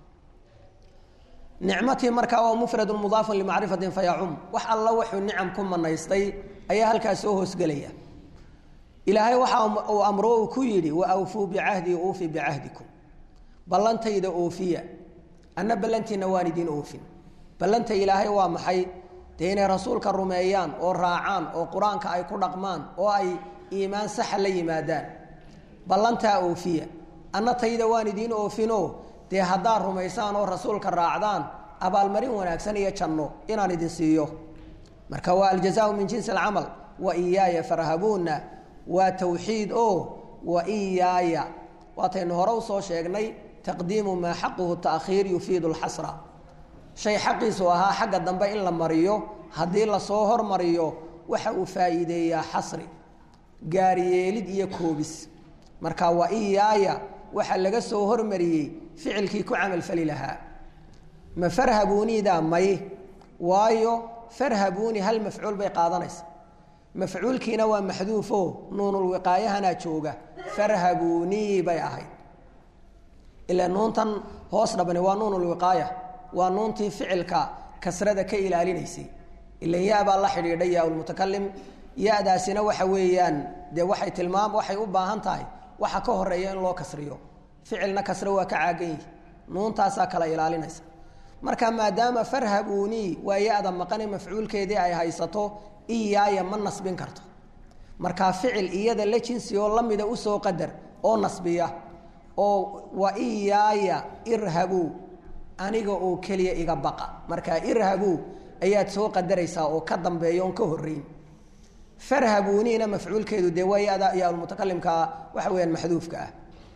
nicmatii markaa waa mufradu mudaafun limacrifatin fayacum wax alla wuxuu nicam ku manaystay ayaa halkaas soo hoosgelaya ilaahay waxa uu amro uu ku yidhi wa awfuu bicahdii uufi bicahdikum ballantayda oofiya anna ballantiina waan idiin oofin ballanta ilaahay waa maxay dee inay rasuulka rumeeyaan oo raacaan oo qur-aanka ay ku dhaqmaan oo ay iimaan saxa la yimaadaan ballantaa oofiya anna tayda waan idiin oofino dee haddaad rumaysaan oo rasuulka raacdaan abaalmarin wanaagsan iyo janno inaan idin siiyo marka waa aljazaau min jinsi alcamal wa iyaaya farhabuuna waa tawxiid oo wa iyaaya waataynu hore usoo sheegnay taqdiimu maa xaquhu taakhiir yufiidu lxasra shay xaqiisu ahaa xagga dambe in la mariyo haddii lasoo hormariyo waxa uu faa'iideeyaa xasri gaaryeelid iyo koobis marka wa iyaaya waxaa laga soo hormariyey ficilkii ku camalfali lahaa ma farhabuunidaa may waayo farhabuuni hal mafcuul bay qaadanaysa mafcuulkiina waa maxduufo nuunulwiqaayahanaa jooga farhabuunii bay ahayd ila nuuntan hoos dhabani waa nuunulwiqaaya waa nuuntii ficilka kasrada ka ilaalinaysay ilan ya-baa la xidhiidhay yaaulmutakalim ya-daasina waxa weeyaan dee waxay tilmaam waxay u baahan tahay waxa ka horeeya in loo kasriyo ficilna kasre waa ka caagan yihi nuuntaasaa kala ilaalinaysa marka maadaama farhabuunii waa ya-da maqane mafcuulkeedii ay haysato iyaaya ma nasbin karto markaa ficil iyada la jinsi oo lamida usoo qadar oo nasbiya oo wa iyaaya irhabuu aniga oo keliya iga baqa markaa irhabuu ayaad soo qadaraysaa oo ka dambeeya oon ka horeyn farhabuuniina mafcuulkeedu dee waa ya-da yaalmutakalimkaa waxa weyaan maxduufka ah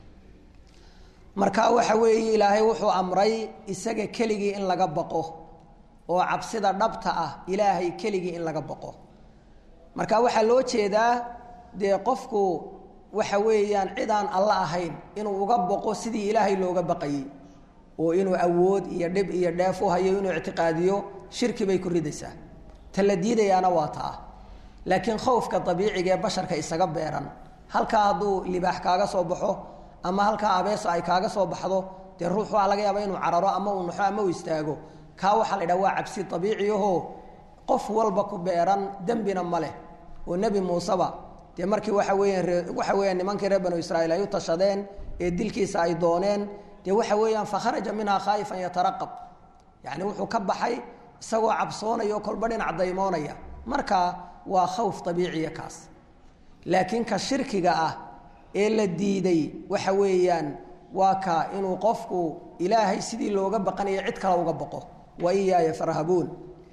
marka waxa weeye ilaahay wuxuu amray isaga keligii in laga baqo oo cabsida dhabta ah ilaahay keligii in laga baqo marka waxaa loo jeedaa dee qofku waxa weeyaan cid aan alla ahayn inuu uga baqo sidii ilaahay looga baqayey oo inuu awood iyo dhib iyo dheef u hayo inuu ictiqaadiyo shirki bay ku ridaysaa ta la diidayaana waa ta ah laakiin khowfka dabiiciga ee basharka isaga beeran halkaa hadduu libaax kaaga soo baxo ama halkaa abeeso ay kaaga soo baxdo dee ruux waa laga yaaba inuu cararo ama uu naxo ama uu istaago kaa waxaa la yidhaha waa cabsi dabiiciyaho qof walba ku beeran dembina ma leh oo nebi muuseba dee markii waxa weeyaan ree waxa weeyaan nimankii reer banu israiil ay u tashadeen ee dilkiisa ay dooneen dee waxa weeyaan fakharaja minhaa khaa'ifan yataraqab yacni wuxuu ka baxay isagoo cabsoonaya oo kolba dhinac daymoonaya marka waa khawf dabiiciya kaas laakiin ka shirkiga ah ee la diiday waxa weeyaan waa ka inuu qofku ilaahay sidii looga baqanayo cid kale uga baqo wa iyaaya farhabuun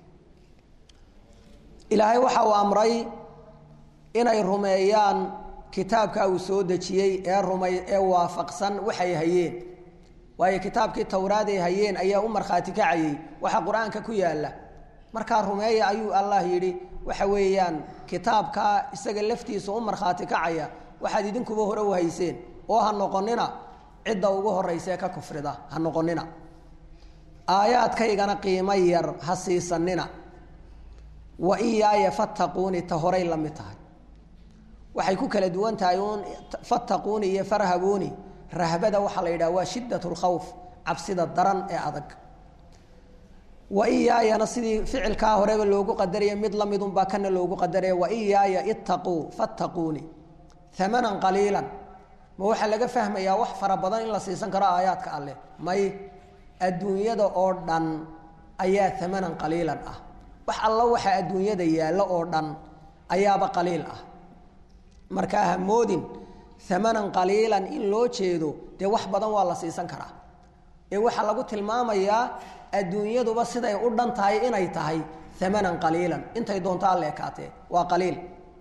ilaahay waxa uu amray inay rumeeyaan kitaabka uu soo dejiyey ee rumay ee waafaqsan waxay hayeen waayo kitaabkii towraad ay hayeen ayaa u markhaati kacayey waxa qur-aanka ku yaalla markaa rumeeya ayuu allah yidhi waxa weeyaan kitaabkaa isaga laftiisa u markhaati kacaya waxaad idinkuba hore u hayseen oo ha noqonina cidda ugu horaysaee ka kufrida ha noqonina aayaadkaygana qiimo yar ha siisanina wa iyaaya fattaquuni ta horay la mid tahay waxay ku kala duwan tahay uun fattaquuni iyo farhabuuni rahbada waxaa la yidhaha waa shiddat lkhawf cabsida daran ee adag wa iyaayana sidii ficilkaa horeba loogu qadaraya mid lamidunbaa kana loogu qadaraya wa iyaaya ittaquu fattaquuni amanan qaliilan ma waxaa laga fahmayaa wax fara badan in la siisan karo aayaadka alleh may adduunyada oo dhan ayaa amanan qaliilan ah wax alla waxaa adduunyada yaallo oo dhan ayaaba qaliil ah markaa ha moodin amanan qaliilan in loo jeedo dee wax badan waa la siisan karaa ee waxaa lagu tilmaamayaa adduunyaduba siday u dhan tahay inay tahay amanan qaliilan intay doonto alle ekaatee waa qaliil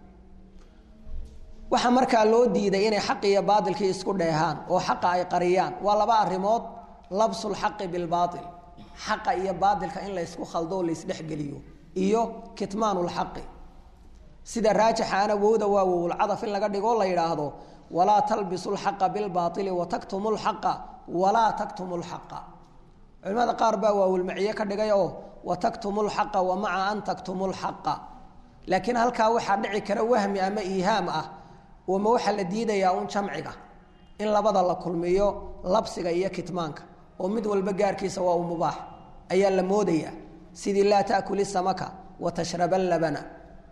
waxaa markaa loo diiday inay xaqi iyo baailkii isku dheehaan oo xaqa ay qariyaan waa laba arimood labsulxaqi bilbaail xaqa iyo baailka in laysku khaldo o laysdhexgeliyo iyo kitmaanulxaqi sida raajaxaana wowda waa wowlcadaf in laga dhigo la yidhaahdo walaa talbisu lxaqa bilbaaili wataktumu lxaqa walaa taktumu lxaqa culimada qaar baa waawilmaciye ka dhigay oo wataktumu lxaqa wa maca an taktumu lxaqa laakiin halkaa waxaa dhici kara wahmi ama iihaam ah ma waxaa la diidayaa un jamciga in labada la kulmiyo labsiga iyo kitmaanka oo mid walba gaarkiisa waa u mubaax ayaa la moodayaa sidii laa taakuli samaka wa tashraba labana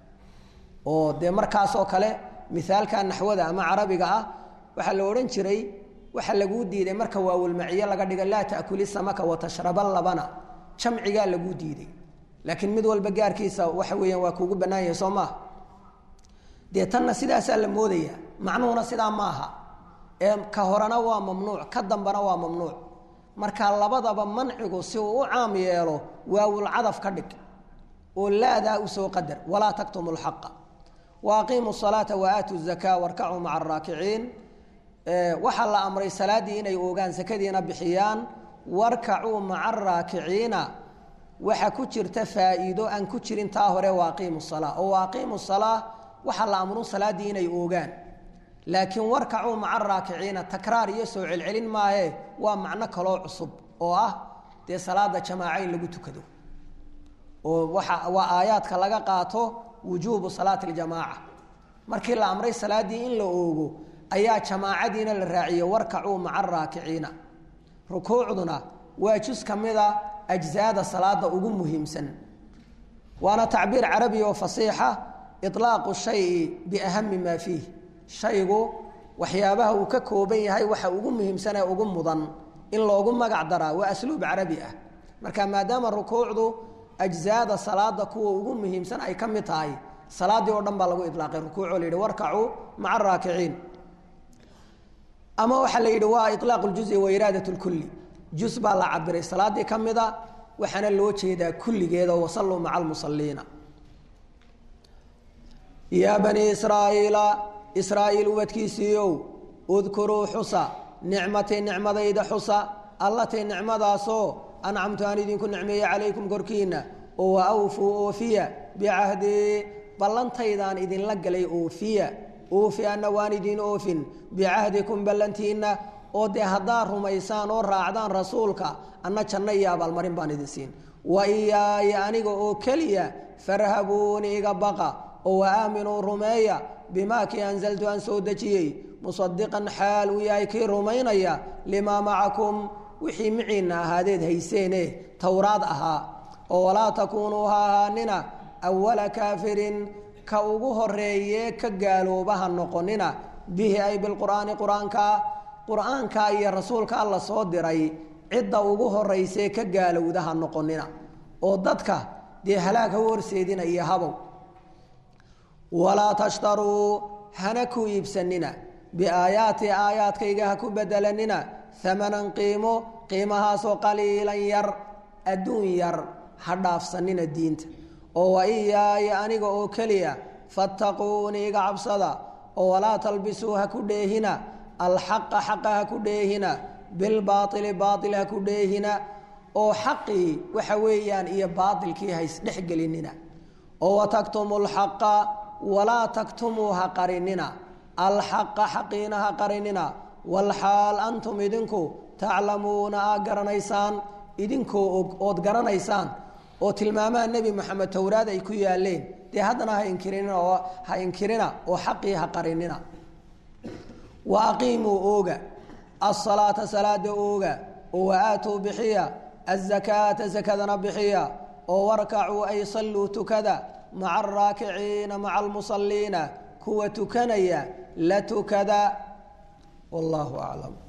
oo dee markaasoo kale mithaalka naxwada ama carabiga ah waxaa la odhan jiray waxaa laguu diiday marka waawilmaciye laga dhiga laa taakuli samaka wa tashraba labana jamcigaa laguu diiday laakiin mid walba gaarkiisa waxa weeyaan waa kuugu bannaan yahay soo maaha dee tanna sidaasaa la moodaya macnuhuna sidaa maaha ee ka horena waa mamnuuc ka dambana waa mamnuuc marka labadaba mancigu si uu u caam yeelo waawulcadaf ka dhig oo laadaa usoo qadar walaa taktumu lxaqa wa aqiimu salaata wa aatu zakaa warkacuu maca araakiciin waxaa la amray salaaddii inay oogaan sakadiina bixiyaan warkacuu maca araakiciina waxaa ku jirta faa'iido aan ku jirin taa hore wa aqiimu salaa oo wa aqiimu salaa waxaa la amru salaaddii inay oogaan laakiin warkacuu maca raakiciina takraar iyo soo celcelin maaye waa macno kaloo cusub oo ah dee salaada jamaaca in lagu tukado oo waa waa aayaadka laga qaato wujuubu salaati ljamaaca markii la amray salaaddii in la oogo ayaa jamaacadiina la raaciyey warkacuu maca araakiciina rukuucduna waa jus ka mida ajzaada salaada ugu muhiimsan waana tacbiir carabi oo fasiixa ilaaqu shayi biahami maa fiih shaygu waxyaabaha uu ka kooban yahay waxa ugu muhiimsan ee ugu mudan in loogu magac daraa waa asluub carabi ah marka maadaama rukuucdu ajzaada salaada kuwa ugu muhiimsan ay ka mid tahay salaadii oo dhan baa lagu ilaaqay rukuucoo la yidhi warkacuu maca araakiciin ama waxaa la yidhi waa ilaaq ljuzi wa iraadat lkulli jus baa la cabiray salaadii ka mida waxaana loo jeedaa kulligeeda wasalluu maca almusaliina yaa banii israa'iila israa'iil ubadkiisiiow udkuruu xusa nicmatii nicmadayda xusa allatii nicmadaasoo ancamtu aan idinku nicmeeye calaykum korkiinna oo wa awfuu oofiya bicahdii ballantaydaan idinla galay oofiya oofi anna waan idin oofin bicahdikum ballantiinna oo dee haddaad rumaysaan oo raacdaan rasuulka anna janno iyo abaalmarin baan idin siin wa iyaaya aniga oo keliya farhabuuni iga baqa oo wa aaminuu rumeeya bimaa kii anzaltu aan soo dejiyey musadiqan xaal uu yahay kii rumaynaya limaa macakum wixii miciinna ahaadeed hayseene towraad ahaa oo walaa takuunuu ha ahaanina awala kaafirin ka ugu horeeye ka gaaloobaha noqonina bihi ay bilqur'aani qur-aanka qur-aanka iyo rasuulka alla soo diray cidda ugu horeysee ka gaalowda ha noqonina oo dadka dee halaag ha u horseedina iyo habow walaa tashtaruu hana ku iibsanina biaayaati aayaadkayga ha ku bedelanina amanan qiimo qiimahaasoo qaliilan yar adduun yar ha dhaafsanina diinta oo wa iyaaya aniga oo keliya fattaquuni iga cabsada oo walaa talbisuu ha ku dheehina alxaqa xaqa ha ku dheehina bilbaaili baail ha ku dheehina oo xaqii waxa weeyaan iyo baailkii ha isdhexgelinina oo wataktumu lxaqa walaa taktumuu ha qarinina alxaqa xaqiina ha qarinina walxaal antum idinku taclamuuna aa garanaysaan idinkoo og ood garanaysaan oo tilmaamaha nebi moxamed towraad ay ku yaaleen dee haddana ha inkirina oo ha inkirina oo xaqii ha qarinina wa aqiimuu ooga asalaata salaada ooga oo wa aatuu bixiya azakaata sakadana bixiya oo warkacuu ay salluu tukada maca araakiciina maca almusaliina kuwa tukanaya la tukada wallahu aclam